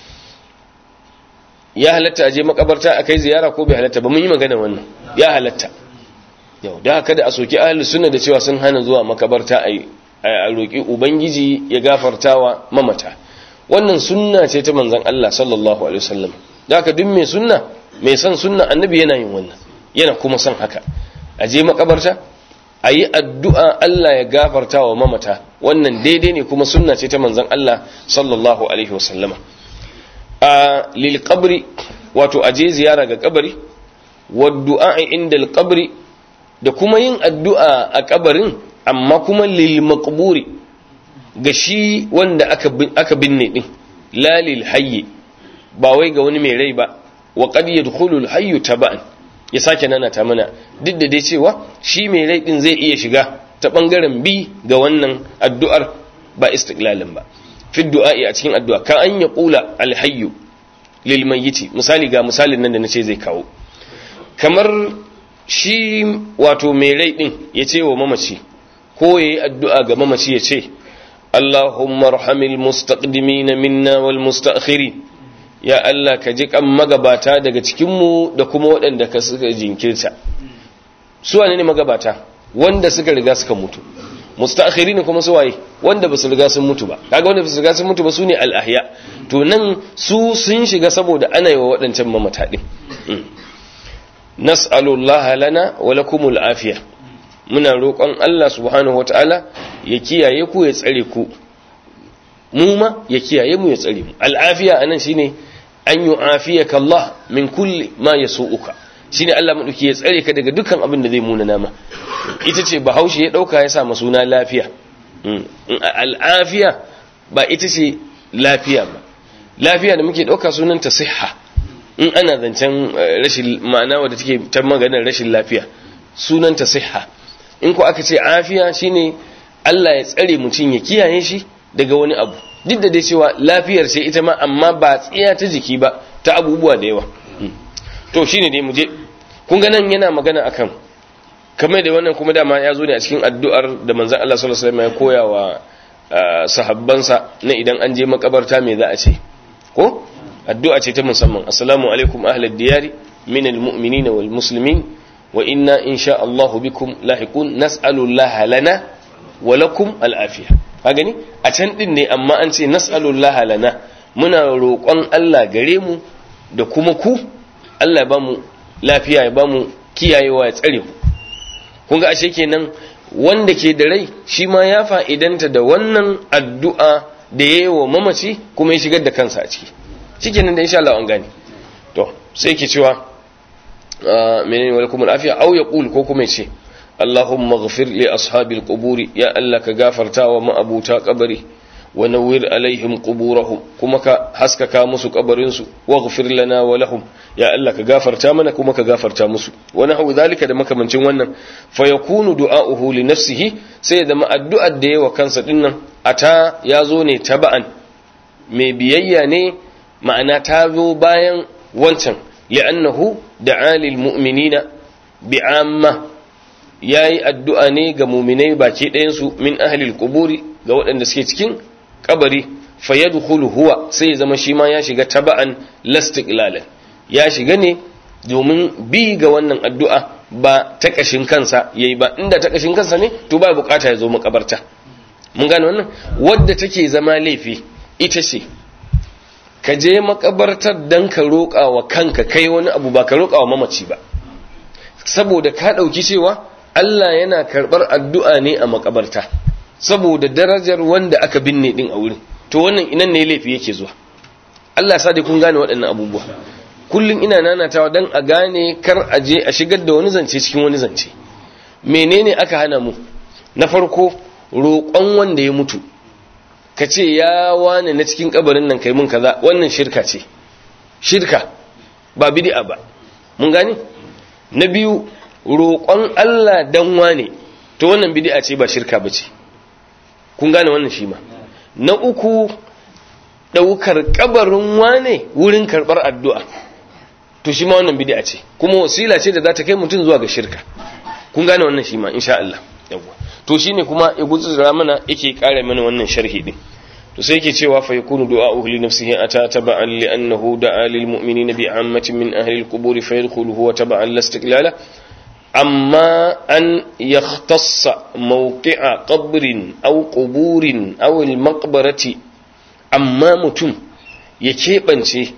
ya halatta aje makabarta akai ziyara ko bai halatta ba mun yi magana wannan ya halatta yau da haka da a soki ahlus sunna da cewa sun hana zuwa makabarta ai a roki ubangiji ya gafartawa mamata wannan sunna ce ta manzon Allah sallallahu alaihi wasallam da haka duk mai sunna mai son sunna annabi yana yin wannan yana kuma son haka aje makabarta a yi addu'a Allah ya gafarta wa mamata wannan daidai ne kuma sunna ce ta manzan Allah sallallahu Alaihi wasallama a lilkabri wato aje ziyara ga kabari wadda'a inda alkabri da kuma yin addu'a a kabarin amma kuma lilmakburi ga shi wanda aka binne din lalil hayye ba wai ga wani mai rai ba wa qad yadkhulu al-hayyu taba'an ya sake nana ta mana duk da dai cewa shi mai rai din zai iya shiga ta bangaren bi ga wannan addu'ar ba istiqlalin ba fi du'a'i a cikin addu'a ka an ya qula alhayyu lil mayyiti misali ga misalin nan da nace zai kawo kamar shi wato mai rai din ya ce wa mamaci ko yayi addu'a ga mamaci ya ce Allahumma arhamil mustaqdimina minna wal mustaakhirin ya Allah ka ji kan magabata daga cikinmu da kuma waɗanda ka suka jinkirta su wane ne magabata wanda suka riga suka mutu mustaakhiri ne kuma su waye wanda ba su riga sun mutu ba kaga wanda ba su riga sun mutu ba su ne al-ahya to nan su sun shiga saboda ana yi wa waɗancan mamata din nas'alullah lana wa lakumul afiya muna roƙon Allah subhanahu wataala ya kiyaye ku ya tsare ku mu ma ya kiyaye mu ya tsare mu al-afiya anan shine an yi afiyaka Allah min kulli ma ya uka shi ne Allah maɗauki ya tsare ka daga dukkan abin da zai muna nama ita ce bahaushe ya ɗauka ya sa suna lafiya al'afiya ba ita ce lafiya ba lafiya da muke ɗauka sunanta siha in ana zancen rashin ma'ana wadda take ta maganar rashin lafiya sunanta siha in ko aka ce afiya shine Allah ya tsare mutum ya kiyaye shi daga wani abu duk da dai cewa lafiyar ce ita ma amma ba tsiya ta jiki ba ta abubuwa da yawa to shine dai muje kun ga nan yana magana akan kamar da wannan kuma dama ya zo ne a cikin addu'ar da manzon Allah sallallahu alaihi wasallam ya koya wa sahabbansa na idan an je makabarta me za a ce ko addu'a ce ta musamman assalamu alaikum ahlad diyari min almu'minin wal muslimin wa inna insha Allah bikum lahiqun nas'alu Allah lana wa lakum al'afiya ka gani a can din ne amma an ce nas'alu Allah lana muna roƙon Allah gare mu da kuma ku Allah ya ba mu lafiya ya ba mu kiyayewa ya tsare mu kun ga ashe kenan wanda ke da rai shi ma ya fa'idanta da wannan addu'a da ya yi wa mamaci kuma ya shigar da kansa a ciki shi nan da insha Allah an gane to sai ke cewa menene wa lakum afiya aw yaqul ko kuma ce Allahumma ighfir li ashabil quburi ya Allah ka gafarta wa ma'abuta kabari wa nawwir alaihim quburahum kuma ka haskaka musu kabarin su waghfir lana wa lahum ya Allah ka gafarta mana kuma ka gafarta musu wa nahu zalika da makamancin wannan fa yakunu du'a'uhu li nafsihi sai da addu'ar da yawa kansa dinnan ata yazo ne taba'an mai biyayya ne ma'ana ta zo bayan wancan li'annahu da'a lil mu'minina bi'amma yayi addu'a ne ga mu'minai baki ɗayan su min ahlil quburi ga waɗanda suke cikin kabari fayadkhulu huwa sai zama shi ma ya shiga taba'an lastiqlalan ya shiga ne domin bi ga wannan addu'a ba ta kashin kansa yayi ba inda ta kashin kansa ne to ba bukata ya zo makabarta mun gane wannan wadda take zama laifi ita ce ka je makabartar dan ka roƙa wa kanka kai wani abu ba ka roƙa wa mamaci ba saboda ka ɗauki cewa Allah yana karɓar addu'a ne a makabarta saboda darajar wanda aka binne din a wurin to wannan inan ne laifi yake zuwa Allah sa dai kun gane waɗannan abubuwa kullum ina nanatawa dan a gane kar a je a shigar da wani zance cikin wani zance menene aka hana mu na farko roƙon wanda ya mutu ka ce ya wane na cikin kabarin nan kai mun kaza wannan shirka ce shirka ba bid'a ba mun gane na biyu roƙon Allah dan wane to wannan bid'a ce ba shirka ba ce kun gane wannan shi ma na uku ɗaukar kabarin wane wurin karɓar addu'a to shi ma wannan bid'a ce kuma wasila ce da za ta kai mutum zuwa ga shirka kun gane wannan shi ma insha Allah yawwa to shine kuma ya gutsura mana yake kare mana wannan sharhi din to sai yake cewa fa yakunu du'a'uhu li nafsihi ata taba'an li annahu da'a lil mu'minina bi 'ammatin min ahli al-qubur fa yadkhulu huwa taba'an la istiqlala amma an yakhtassa mawqi'a qabrin aw quburin aw al-maqbarati amma mutum ya keɓance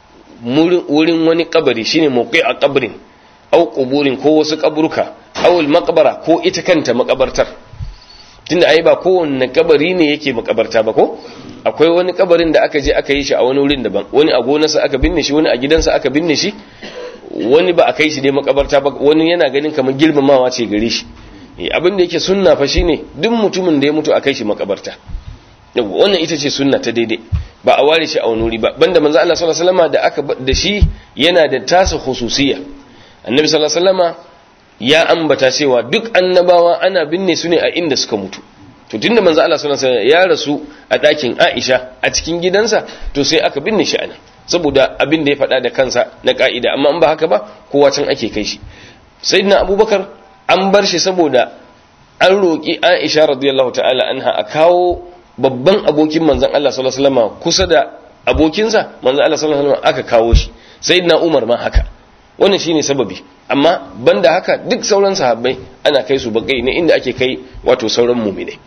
wurin wani kabari shine mawqi'a qabrin aw quburin ko wasu kaburka aw al-maqbara ko ita kanta makabartar tunda ai ba kowanne kabari ne yake makabarta ba ko akwai wani kabarin da aka je aka yi shi a wani wurin daban wani a gonarsa aka binne shi wani a gidansa aka binne shi wani ba a kai shi dai makabarta ba wani yana ganin kamar girmamawa ce gare shi abin da yake sunna fa shine duk mutumin da ya mutu a kai shi makabarta wannan ita ce sunna ta daidai ba a ware shi a wani wuri ba banda manzo Allah sallallahu alaihi wasallam da aka da shi yana da tasa khususiyya annabi sallallahu alaihi wasallam ya ambata cewa duk annabawa ana binne su ne a inda suka mutu to tunda manzo Allah sallallahu alaihi wasallam ya rasu a ɗakin Aisha a cikin gidansa to sai aka binne shi anan saboda abin da ya faɗa da kansa na ka'ida amma in ba haka ba kowa can ake kai shi sayyidina Abubakar an bar shi saboda an roƙi Aisha radiyallahu ta'ala anha a kawo babban abokin manzon Allah sallallahu alaihi wasallam kusa da abokinsa manzon Allah sallallahu alaihi wasallam aka kawo shi sayyidina Umar ma haka wannan shine sababi amma banda haka duk sauran sahabbai ana kai su bakai ne inda ake kai wato sauran mu'mine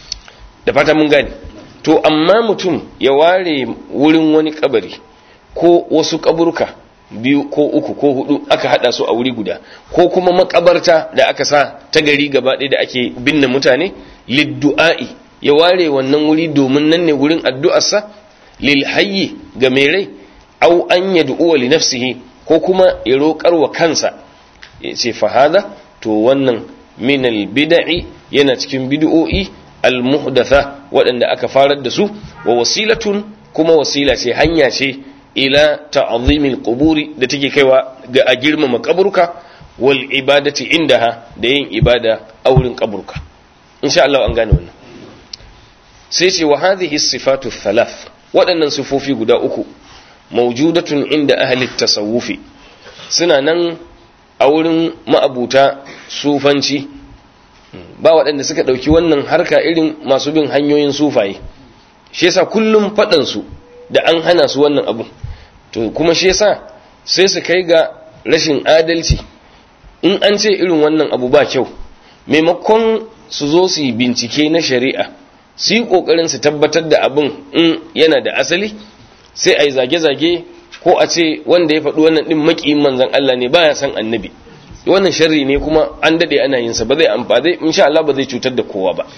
da fata mun gane to amma mutum ya ware wurin wani kabari ko wasu kaburka biyu ko uku ko hudu aka hada su a wuri guda ko kuma makabarta da aka sa ta gari gaba ɗaya da ake binne mutane liddu'a'i ya ware wannan wuri domin nan ne wurin addu'arsa lil hayyi ga mai rai au an yad'u li nafsihi ko kuma ya roƙar wa kansa ya ce fahada to wannan minal bida'i yana cikin bid'o'i al-muhdatha waɗanda aka farar da su wa wasilatun kuma wasila ce hanya ce ila ta'zimil quburi da take kaiwa ga a girmama kaburka wal ibadati indaha da yin ibada a wurin kaburka insha Allah an gane wannan sai ce wa hadhihi sifatu thalath waɗannan sifofi guda uku mawjudatun inda ahli tasawufi suna nan a wurin ma'abuta sufanci ba waɗanda suka ɗauki wannan harka irin masu bin hanyoyin sufaye shi yasa kullum faɗansu da an hana su wannan abu to kuma shi yasa sai su kai ga rashin adalci in an ce irin wannan abu ba kyau maimakon su zo su yi bincike na shari'a su yi ƙoƙarin su tabbatar da abin in yana da asali sai a yi zage-zage ko a ce wanda ya faɗi wannan ɗin maƙiyin manzan Allah ne baya san annabi wannan sharri ne kuma an daɗe ana yin sa ba zai amfani insha Allah ba zai cutar da kowa ba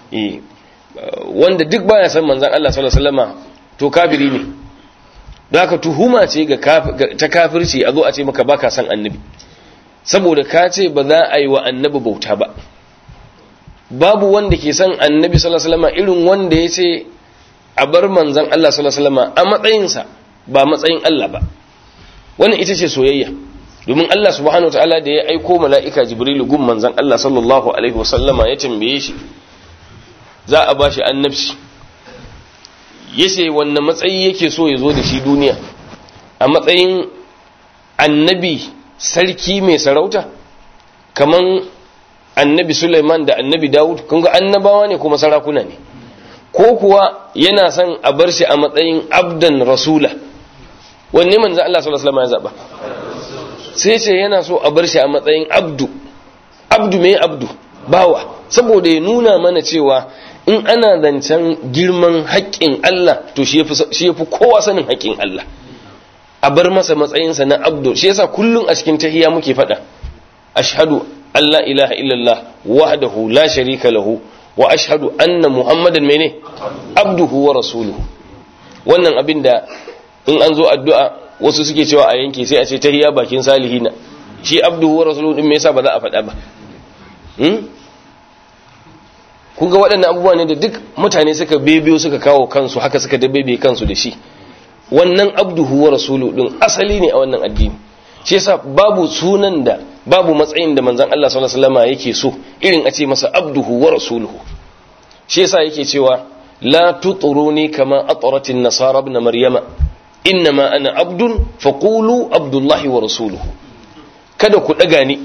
wanda duk baya san manzan Allah sallallahu alaihi wasallama to kafiri ne da haka tuhuma ce ga ta kafirci a zo a ce maka baka san annabi saboda ka ce ba za a yi wa annabi bauta ba babu wanda ke san annabi sallallahu alaihi wasallam irin wanda ya ce a bar manzon Allah sallallahu alaihi wasallam a matsayinsa ba matsayin Allah ba wannan ita ce soyayya domin Allah subhanahu wataala da ya aiko mala'ika jibrilu gun manzon Allah sallallahu alaihi wasallama ya tambaye shi za a bashi annabci yace wanne matsayi yake so ya zo da shi duniya a matsayin annabi sarki mai sarauta kaman annabi Sulaiman da annabi Dawud kun ga annabawa ne kuma sarakuna ne ko kuwa yana son a bar shi a matsayin abdan rasula wanne manzo Allah sallallahu alaihi wasallam ya zaba sai ce yana so a bar shi a matsayin abdu abdu mai abdu bawa saboda ya nuna mana cewa in ana zancen girman haƙƙin Allah to shi yafi kowa sanin haƙƙin Allah a bar masa matsayinsa na abdu shi yasa kullum a cikin tahiyya muke faɗa ashhadu an la ilaha illallah wahdahu la sharika lahu wa ashhadu anna muhammadan mene abduhu wa rasuluhu wannan abin da in an zo addu'a wasu suke cewa a yanke sai a ce tahiyya bakin salihina shi abduhu wa rasuluhu din me yasa ba za a faɗa ba hmm? kun ga waɗannan abubuwa ne da duk mutane suka bebiyo suka kawo kansu haka suka dabebe kansu da shi wannan abduhu wa rasulu din asali ne a wannan addini shi yasa babu sunan da babu matsayin da manzon Allah sallallahu alaihi wasallam yake so irin a ce masa abduhu wa rasuluhu shi yasa yake cewa la tuturuni kama ataratin nasara ibn maryama innama ana abdun faqulu abdullahi wa rasuluhu kada ku daga ni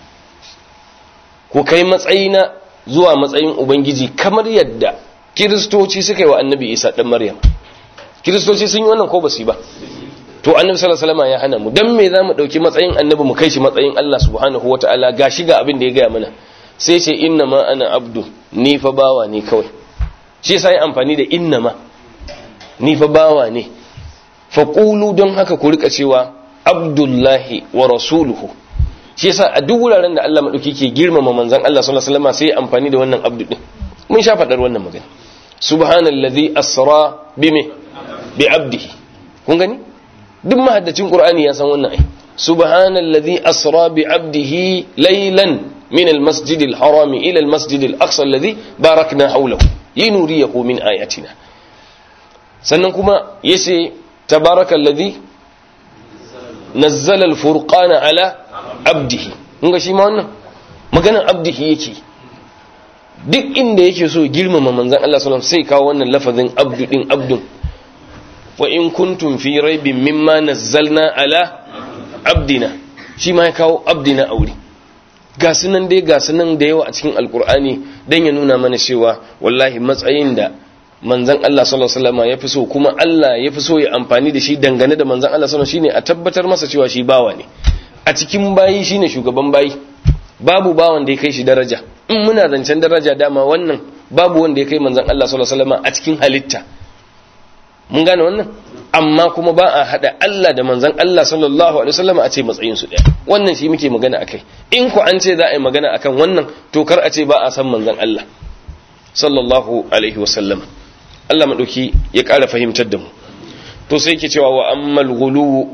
ku kai matsayina zuwa matsayin ubangiji kamar yadda kiristoci suka yi wa annabi isa dan maryam kiristoci sun yi wannan ko basu yi ba to annabi sallallahu alaihi wasallam ya hana mu dan me zamu dauki matsayin annabi mu kai shi matsayin Allah subhanahu wataala gashi ga abin da ya gaya mana sai ce inna ma ana abdu ni fa bawa ne kawai shi yasa yi amfani da inna ma ni fa bawa ne fa qulu don haka ku rika cewa abdullahi wa rasuluhu shi yasa a duk wuraren da Allah madauki ke girmama manzon Allah sallallahu alaihi wasallam sai amfani da wannan abdu din mun sha fadar wannan magana subhanallazi asra bime bi abdihi kun gani duk mahaddacin qur'ani ya san wannan ai subhanallazi asra bi abdihi laylan min almasjid alharam ila almasjid alaqsa alladhi barakna hawlahu linuriyahu min ayatina sannan kuma yace tabarakallazi nazzala alfurqana ala abdihi kun ga shi ma wannan maganar abdihi yake duk inda yake so girmama manzon Allah sallallahu alaihi wasallam sai kawo wannan lafazin abdu din abdun wa in kuntum fi raibin mimma nazzalna ala abdina shi ma ya kawo abdina aure ga sunan dai ga sunan da yawa a cikin alkur'ani dan ya nuna mana cewa wallahi matsayin da manzon Allah sallallahu alaihi wasallam ya fi so kuma Allah ya fi so ya amfani da shi dangane da manzon Allah sallallahu alaihi wasallam shine a tabbatar masa cewa shi bawa ne a cikin bayi shine shugaban bayi babu bawan da ya kai shi daraja in muna zancen daraja dama wannan babu wanda ya kai manzon Allah sallallahu alaihi wasallam a cikin halitta mun gane wannan amma kuma ba a hada Allah da manzon Allah sallallahu alaihi wasallam a ce matsayin su daya wannan shi muke magana akai in ku an ce za a yi magana akan wannan to kar a ce ba a san manzon Allah sallallahu alaihi wasallam Allah madauki ya ƙara fahimtar da mu to sai yake cewa wa ammal ghulu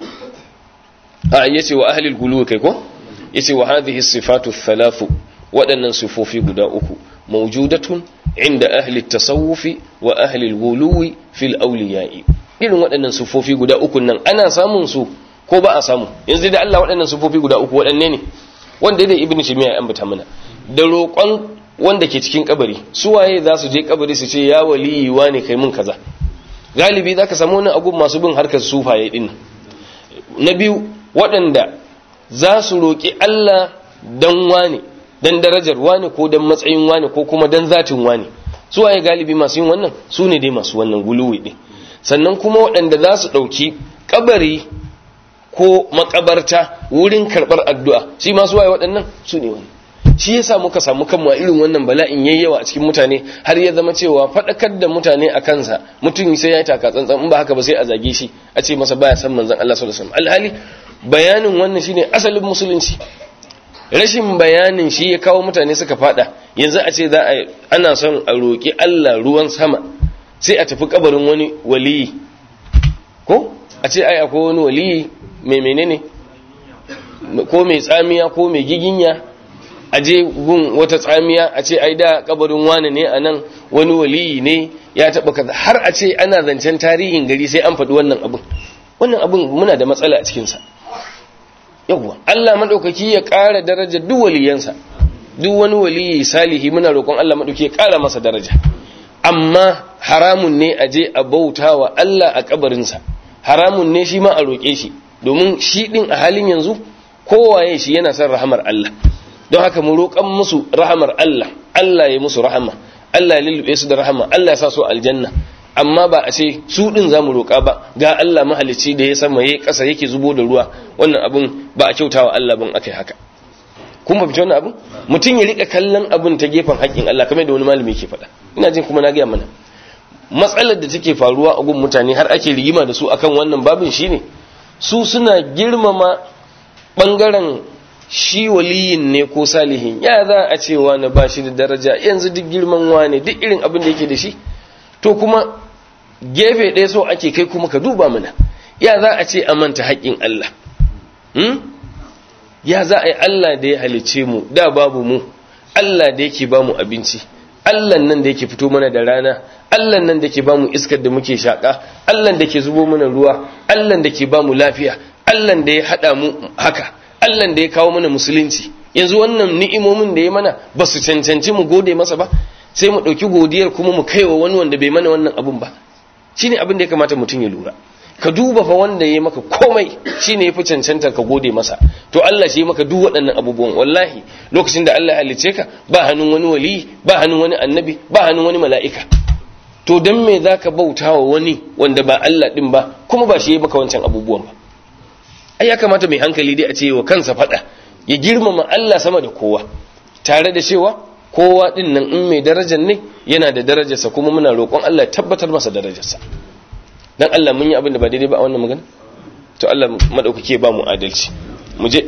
a yace wa ahli al kai ko yace wa hadhihi sifatu thalathu waɗannan sifofi guda uku mawjudatun inda ahli tasawufi wa ahli al-ghuluwi fil awliya'i irin waɗannan sifofi guda uku nan ana samun su ko ba a samu yanzu da Allah waɗannan sifofi guda uku waɗanne ne wanda da ibnu timiya ya ambata mana da roƙon wanda ke cikin kabari su waye za su je kabari su ce ya waliyi wane kai mun kaza galibi zaka samu wani abu masu bin harkar sufaye din na biyu waɗanda za su roƙi Allah dan wane dan darajar wane ko dan matsayin wane ko kuma dan zatin wane su waye galibi masu yin wannan su ne dai masu wannan guluwi din sannan kuma waɗanda za su ɗauki kabari ko makabarta wurin karɓar addu'a shi ma su waye waɗannan su ne wani shi yasa muka samu kanmu a irin wannan bala'in yayi yawa a cikin mutane har ya zama cewa faɗakar da mutane a kansa mutum sai ya yi taka tsantsan in ba haka ba sai a zage shi a ce masa baya san manzon Allah sallallahu alaihi wasallam alhali bayanin wannan shine asalin musulunci rashin bayanin shi ya kawo mutane suka fada yanzu a ce za a ana son a roƙi Allah ruwan sama sai a tafi kabarin wani waliyi ko a ce ai akwai wani waliyi mai menene ko mai tsamiya ko mai giginya a je gun wata tsamiya a ce ai da kabarin wani ne a nan wani waliyi ne ya taɓa kaza har a ce ana zancen tarihin gari sai an faɗi wannan abin wannan abin muna da matsala a cikinsa yawwa Allah maɗaukaki ya ƙara daraja duk waliyansa duk wani waliyi salihi muna roƙon Allah maɗauki ya ƙara masa daraja amma haramun ne a je a bauta wa Allah a kabarinsa haramun ne shi ma a roƙe shi domin shi ɗin a halin yanzu kowaye shi yana son rahamar Allah don haka mu roƙan musu rahamar Allah Allah ya musu rahama Allah ya lullube su da rahama Allah ya sa su aljanna amma ba a ce su ɗin za mu roƙa ba ga Allah mahalicci da ya sama ya ƙasa yake zubo da ruwa wannan abin ba a kyautawa Allah ban aka yi haka kun ba wannan abin mutum ya rika kallon abin ta gefen haƙƙin Allah kamar da wani malami ke faɗa ina jin kuma na gaya mana matsalar da take faruwa a gun mutane har ake rigima da su akan wannan babin shine su suna girmama bangaren shi waliyin ne ko salihin ya za a ce wani ba shi da daraja yanzu duk girman wane duk irin abin da yake da shi to kuma gefe ɗaya so ake kai kuma ka duba mana ya za a ce a manta haƙƙin Allah ya za a yi Allah da ya halice mu da babu mu Allah da yake ba mu abinci Allah nan da yake fito mana da rana Allah nan da ke ba mu iskar da muke shaƙa Allah da ke zubo mana ruwa Allah da ke ba mu lafiya Allah da ya haɗa mu haka Allah da ya kawo mana musulunci yanzu wannan ni'imomin da ya mana ba su cancanci mu gode masa ba sai mu ɗauki godiyar kuma mu kaiwa wani wanda bai mana wannan abun ba shine abin da ya kamata mutum ya lura ka duba fa wanda ya maka komai shine yafi cancantar ka gode masa to Allah shi maka duk waɗannan abubuwan wallahi lokacin da Allah ya halice ka ba hannun wani wali ba hannun wani annabi ba hannun wani mala'ika to dan me zaka bautawa wani wanda ba Allah din ba kuma ba shi ya maka wancan abubuwan ba ai ya kamata mai hankali dai a ce wa kansa fada ya girmama Allah sama da kowa tare da cewa kowa din nan in mai darajar ne yana da darajarsa kuma muna roƙon Allah ya tabbatar masa darajarsa dan Allah mun yi abin da ba daidai ba a wannan magana to Allah madaukake ba mu adalci mu je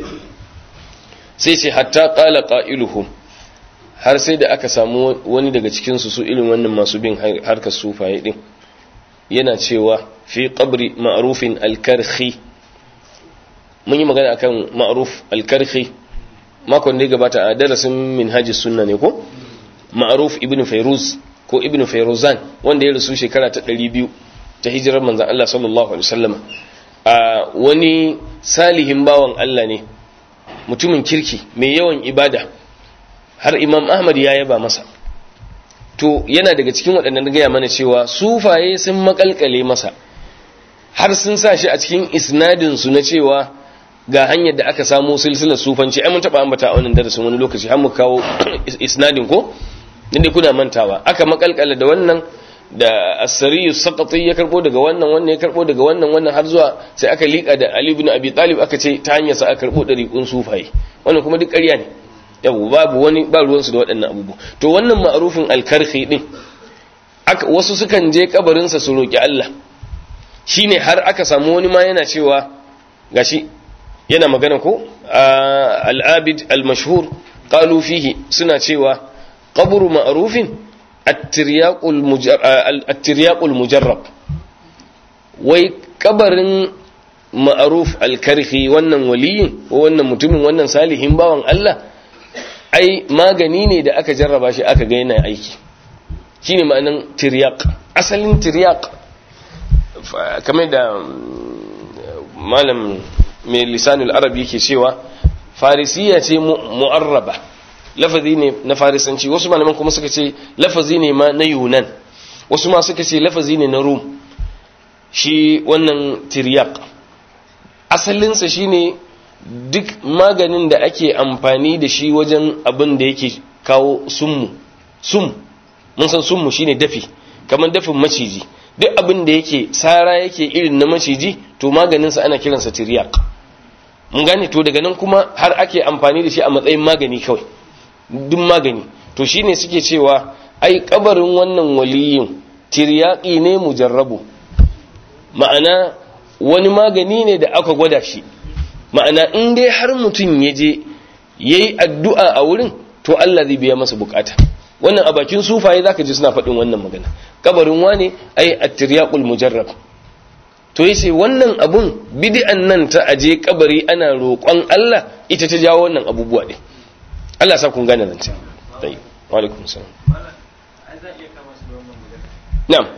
sai ce hatta qala qailuhum har sai da aka samu wani daga cikin su su irin wannan masu bin harkar sufaye din yana cewa fi qabri ma'rufin al-karhi mun yi magana akan ma'ruf al-karhi makon da ya gabata a darasin minhajis sunna ne ko ma'ruf ibn fayruz ko ibn fayruzan wanda ya rasu shekara ta 200 ta hijirar manzan Allah sallallahu Alaihi wasallam a wani salihin bawan Allah ne mutumin kirki mai yawan ibada har imam Ahmad ya yaba masa to yana daga cikin waɗannan gaya mana cewa sufaye sun makalkale masa har sun sa shi a cikin isnadinsu na cewa ga hanyar da aka samu silsilar sufanci ai mun taɓa ambata a wannan darasin wani lokaci har mu kawo isnadin ko inda kuna mantawa aka makalkala da wannan da asariyu sakati ya karbo daga wannan wannan ya karbo daga wannan wannan har zuwa sai aka liƙa da Ali ibn Abi Talib aka ce ta hanyar sa aka karbo dariqun sufaye wannan kuma duk ƙarya ne yau babu wani ba ruwan su da waɗannan abubuwa to wannan ma'rufin al-karhi din aka wasu sukan je kabarin sa su roki Allah shine har aka samu wani ma yana cewa gashi yana magana ko al-abid al-mashhur qalu fihi suna cewa qabru ma'rufin attiryaƙul mujarrab wai kabarin ma'aruf alkarhi wannan waliyin ko wannan mutumin wannan salihin bawan Allah ai magani ne da aka jarraba shi aka ga yana aiki shine ma'anan tiryaq asalin tiryaq kamar da malam mai lisanul arabi yake cewa farisiya ce mu'arraba lafazi ne na farisanci wasu malaman kuma suka ce lafazi ne ma na yunan wasu ma suka ce lafazi ne na rum shi wannan tiryak asalinsa shine duk maganin da ake amfani da shi wajen abin da yake kawo summu sum mun san summu shine dafi kamar dafin maciji duk abin da yake sara yake irin na maciji to maganinsa ana kiransa tiryak mun gane to daga nan kuma har ake amfani da shi a matsayin magani kawai duk magani to shine suke cewa ai kabarin wannan waliyin tiryaki ne mujarrabu ma'ana wani magani ne da aka gwada shi ma'ana in dai har mutum ya je yayi addu'a a wurin to Allah zai biya masa bukata wannan a bakin sufaye zaka ji suna faɗin wannan magana kabarin wane ai at-tiryaqul mujarrab to yace wannan abun bid'an nan ta aje kabari ana roƙon Allah ita ta jawo wannan abubuwa din Allah sa kun gane nan ce tayi wa alaikum salam na'am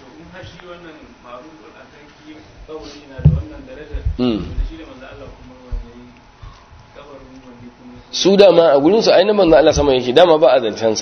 su dama a gurinsu ainihin manzo Allah sama yake dama ba a zancensa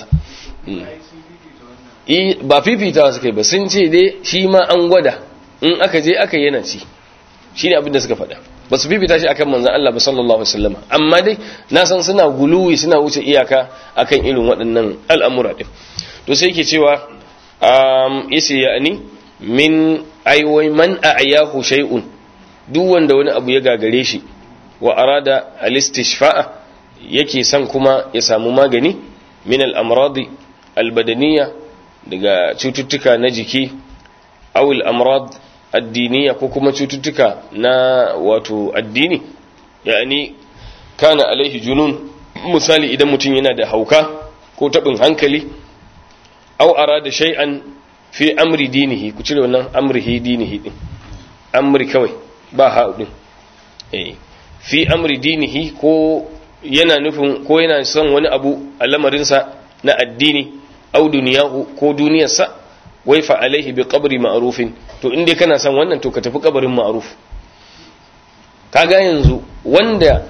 ba fifitawa suka yi ba sun ce dai shi ma an gwada in aka je aka yana ci shi ne abin da suka faɗa ba su fifita shi akan manzan Allah ba sallallahu alaihi wasallam amma dai na san suna guluwi suna wuce iyaka akan irin waɗannan al'amura ɗin to sai ke cewa yace ya'ani min aiwai man a'yahu shay'un duk wanda wani abu ya gagare shi wa arada al-istishfa'a yake son kuma ya samu magani min al-amradi al-badaniya daga cututtuka na jiki aw al-amrad addiniya ko kuma cututtuka na wato addini yani kana alaihi junun misali idan mutum yana da hauka ko tabin hankali aw arada shay'an fi amri dinihi ku cire wannan amrihi dinihi din amri kawai ba ha din eh fi amri dinihi ko yana nufin ko yana son wani abu a lamarinsa na addini au duniyahu ko duniyarsa wai fa alaihi bi qabri ma'rufin to inda kana son wannan to ka tafi kabarin ma'ruf kaga yanzu wanda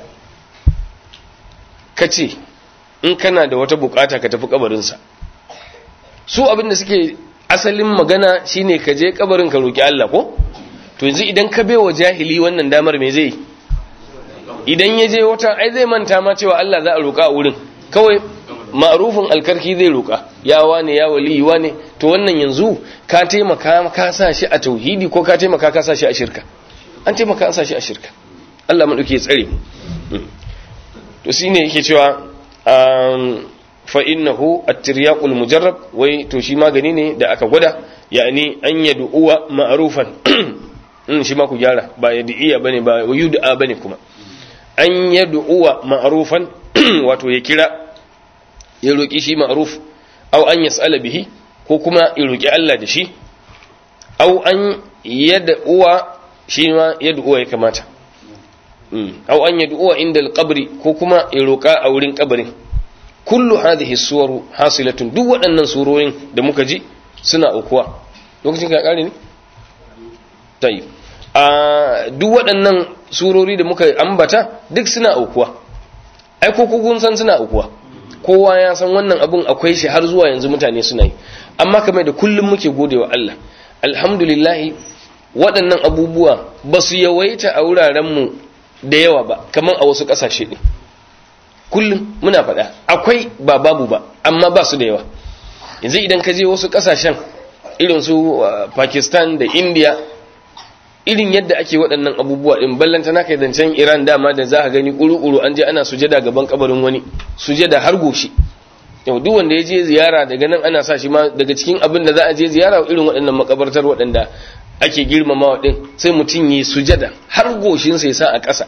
kace in kana da wata bukata ka tafi kabarinsa su abinda suke asalin magana shine ka je kabarin ka roki Allah ko to yanzu idan ka wa jahili wannan damar me zai idan ya je wata ai zai manta ma cewa Allah za a roka a wurin kawai ma'rufin alkarki zai roka ya wane ya wali wane to wannan yanzu ka taimaka ka sa shi a tauhidi ko ka taimaka ka sa shi a shirka an taimaka an sa shi a shirka Allah madauke ya tsare to shine yake cewa fa innahu at-tiryaqul mujarrab wai to shi magani ne da aka gwada yani an yad'uwa ma'rufan in shi ma ku gyara ba yad'iya bane ba yud'a bane kuma an yad'uwa ma'rufan wato ya kira ya roki shi ma'ruf aw an yas'ala bihi ko kuma ya roki Allah da shi aw an yad'uwa shi ma yad'uwa ya kamata aw an yad'uwa inda al-qabri ko kuma ya roka a wurin kabarin kullu hadhihi suwaru hasilatun duk waɗannan surorin da muka ji suna aukuwa lokacin ka kare ne tayi a duk waɗannan surori da muka ambata duk suna aukuwa ai ko kun san suna aukuwa kowa ya san wannan abun akwai shi har zuwa yanzu mutane suna yi amma kamar da kullum muke godewa Allah alhamdulillah waɗannan abubuwa ba su yawaita a wurarenmu da yawa ba kamar a wasu ƙasashe ɗin kullum muna faɗa akwai ba babu ba amma ba su da yawa yanzu idan ka je wasu ƙasashen irin su pakistan da india irin yadda ake waɗannan abubuwa ɗin ballanta na kai zancen iran dama da za a gani ƙuru-ƙuru an je ana sujada gaban kabarin wani sujada har goshi yau duk wanda ya je ziyara daga nan ana sa shi ma daga cikin abin da za a je ziyara irin waɗannan makabartar waɗanda ake girmamawa ɗin sai mutum yi sujada har goshinsa ya sa a ƙasa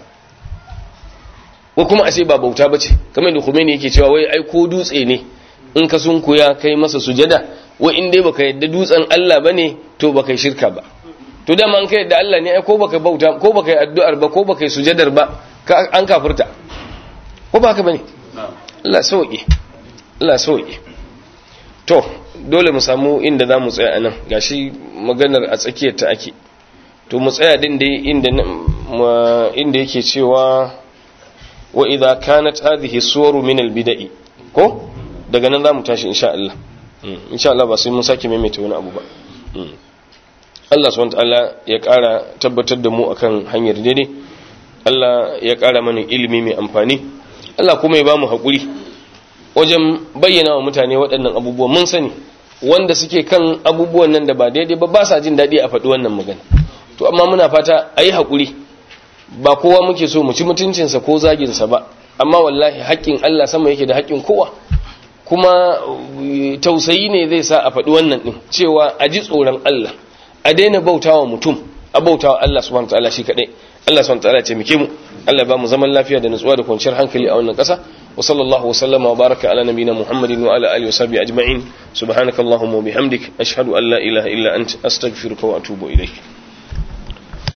ko kuma a ce ba bauta ba ce kamar da Khomeini yake cewa wai ai ko dutse ne in ka sunkuya kai masa sujada wai in dai baka yadda dutsen Allah bane to baka shirka ba to dama an kai yadda Allah ne ai ko baka bauta ko baka yi addu'ar ba ko baka yi sujadar ba an kafirta ko ba haka bane Allah sauke Allah sauke to dole mu samu inda za mu tsaya anan gashi maganar a tsakiyar ta ake to mu tsaya din dai inda inda yake cewa wa idza kanat hadhihi suwaru min albida'i ko daga nan zamu tashi insha Allah insha Allah ba sai mun sake maimaita wani abu ba Allah subhanahu wataala ya ƙara tabbatar da mu akan hanyar daidai Allah ya ƙara mana ilimi mai amfani Allah kuma ya bamu hakuri wajen bayyana wa mutane waɗannan abubuwan mun sani wanda suke kan abubuwan nan da ba daidai ba ba sa jin daɗi a faɗi wannan magana to amma muna fata a yi haƙuri ba kowa muke so mu ci mutuncinsa ko zaginsa ba amma wallahi haƙƙin Allah sama yake da haƙƙin kowa kuma tausayi ne zai sa a faɗi wannan ɗin cewa a ji tsoron Allah a daina bautawa mutum a bautawa Allah subhanahu wa ta'ala shi kaɗai Allah subhanahu wa ta'ala ce muke mu Allah ba mu zaman lafiya da nutsuwa da kwanciyar hankali a wannan ƙasa wa sallallahu wa sallama wa baraka ala nabiyina Muhammadin wa ala alihi wa sahbihi ajma'in subhanakallahumma wa bihamdik ashhadu an la ilaha illa anta astaghfiruka wa atubu ilayk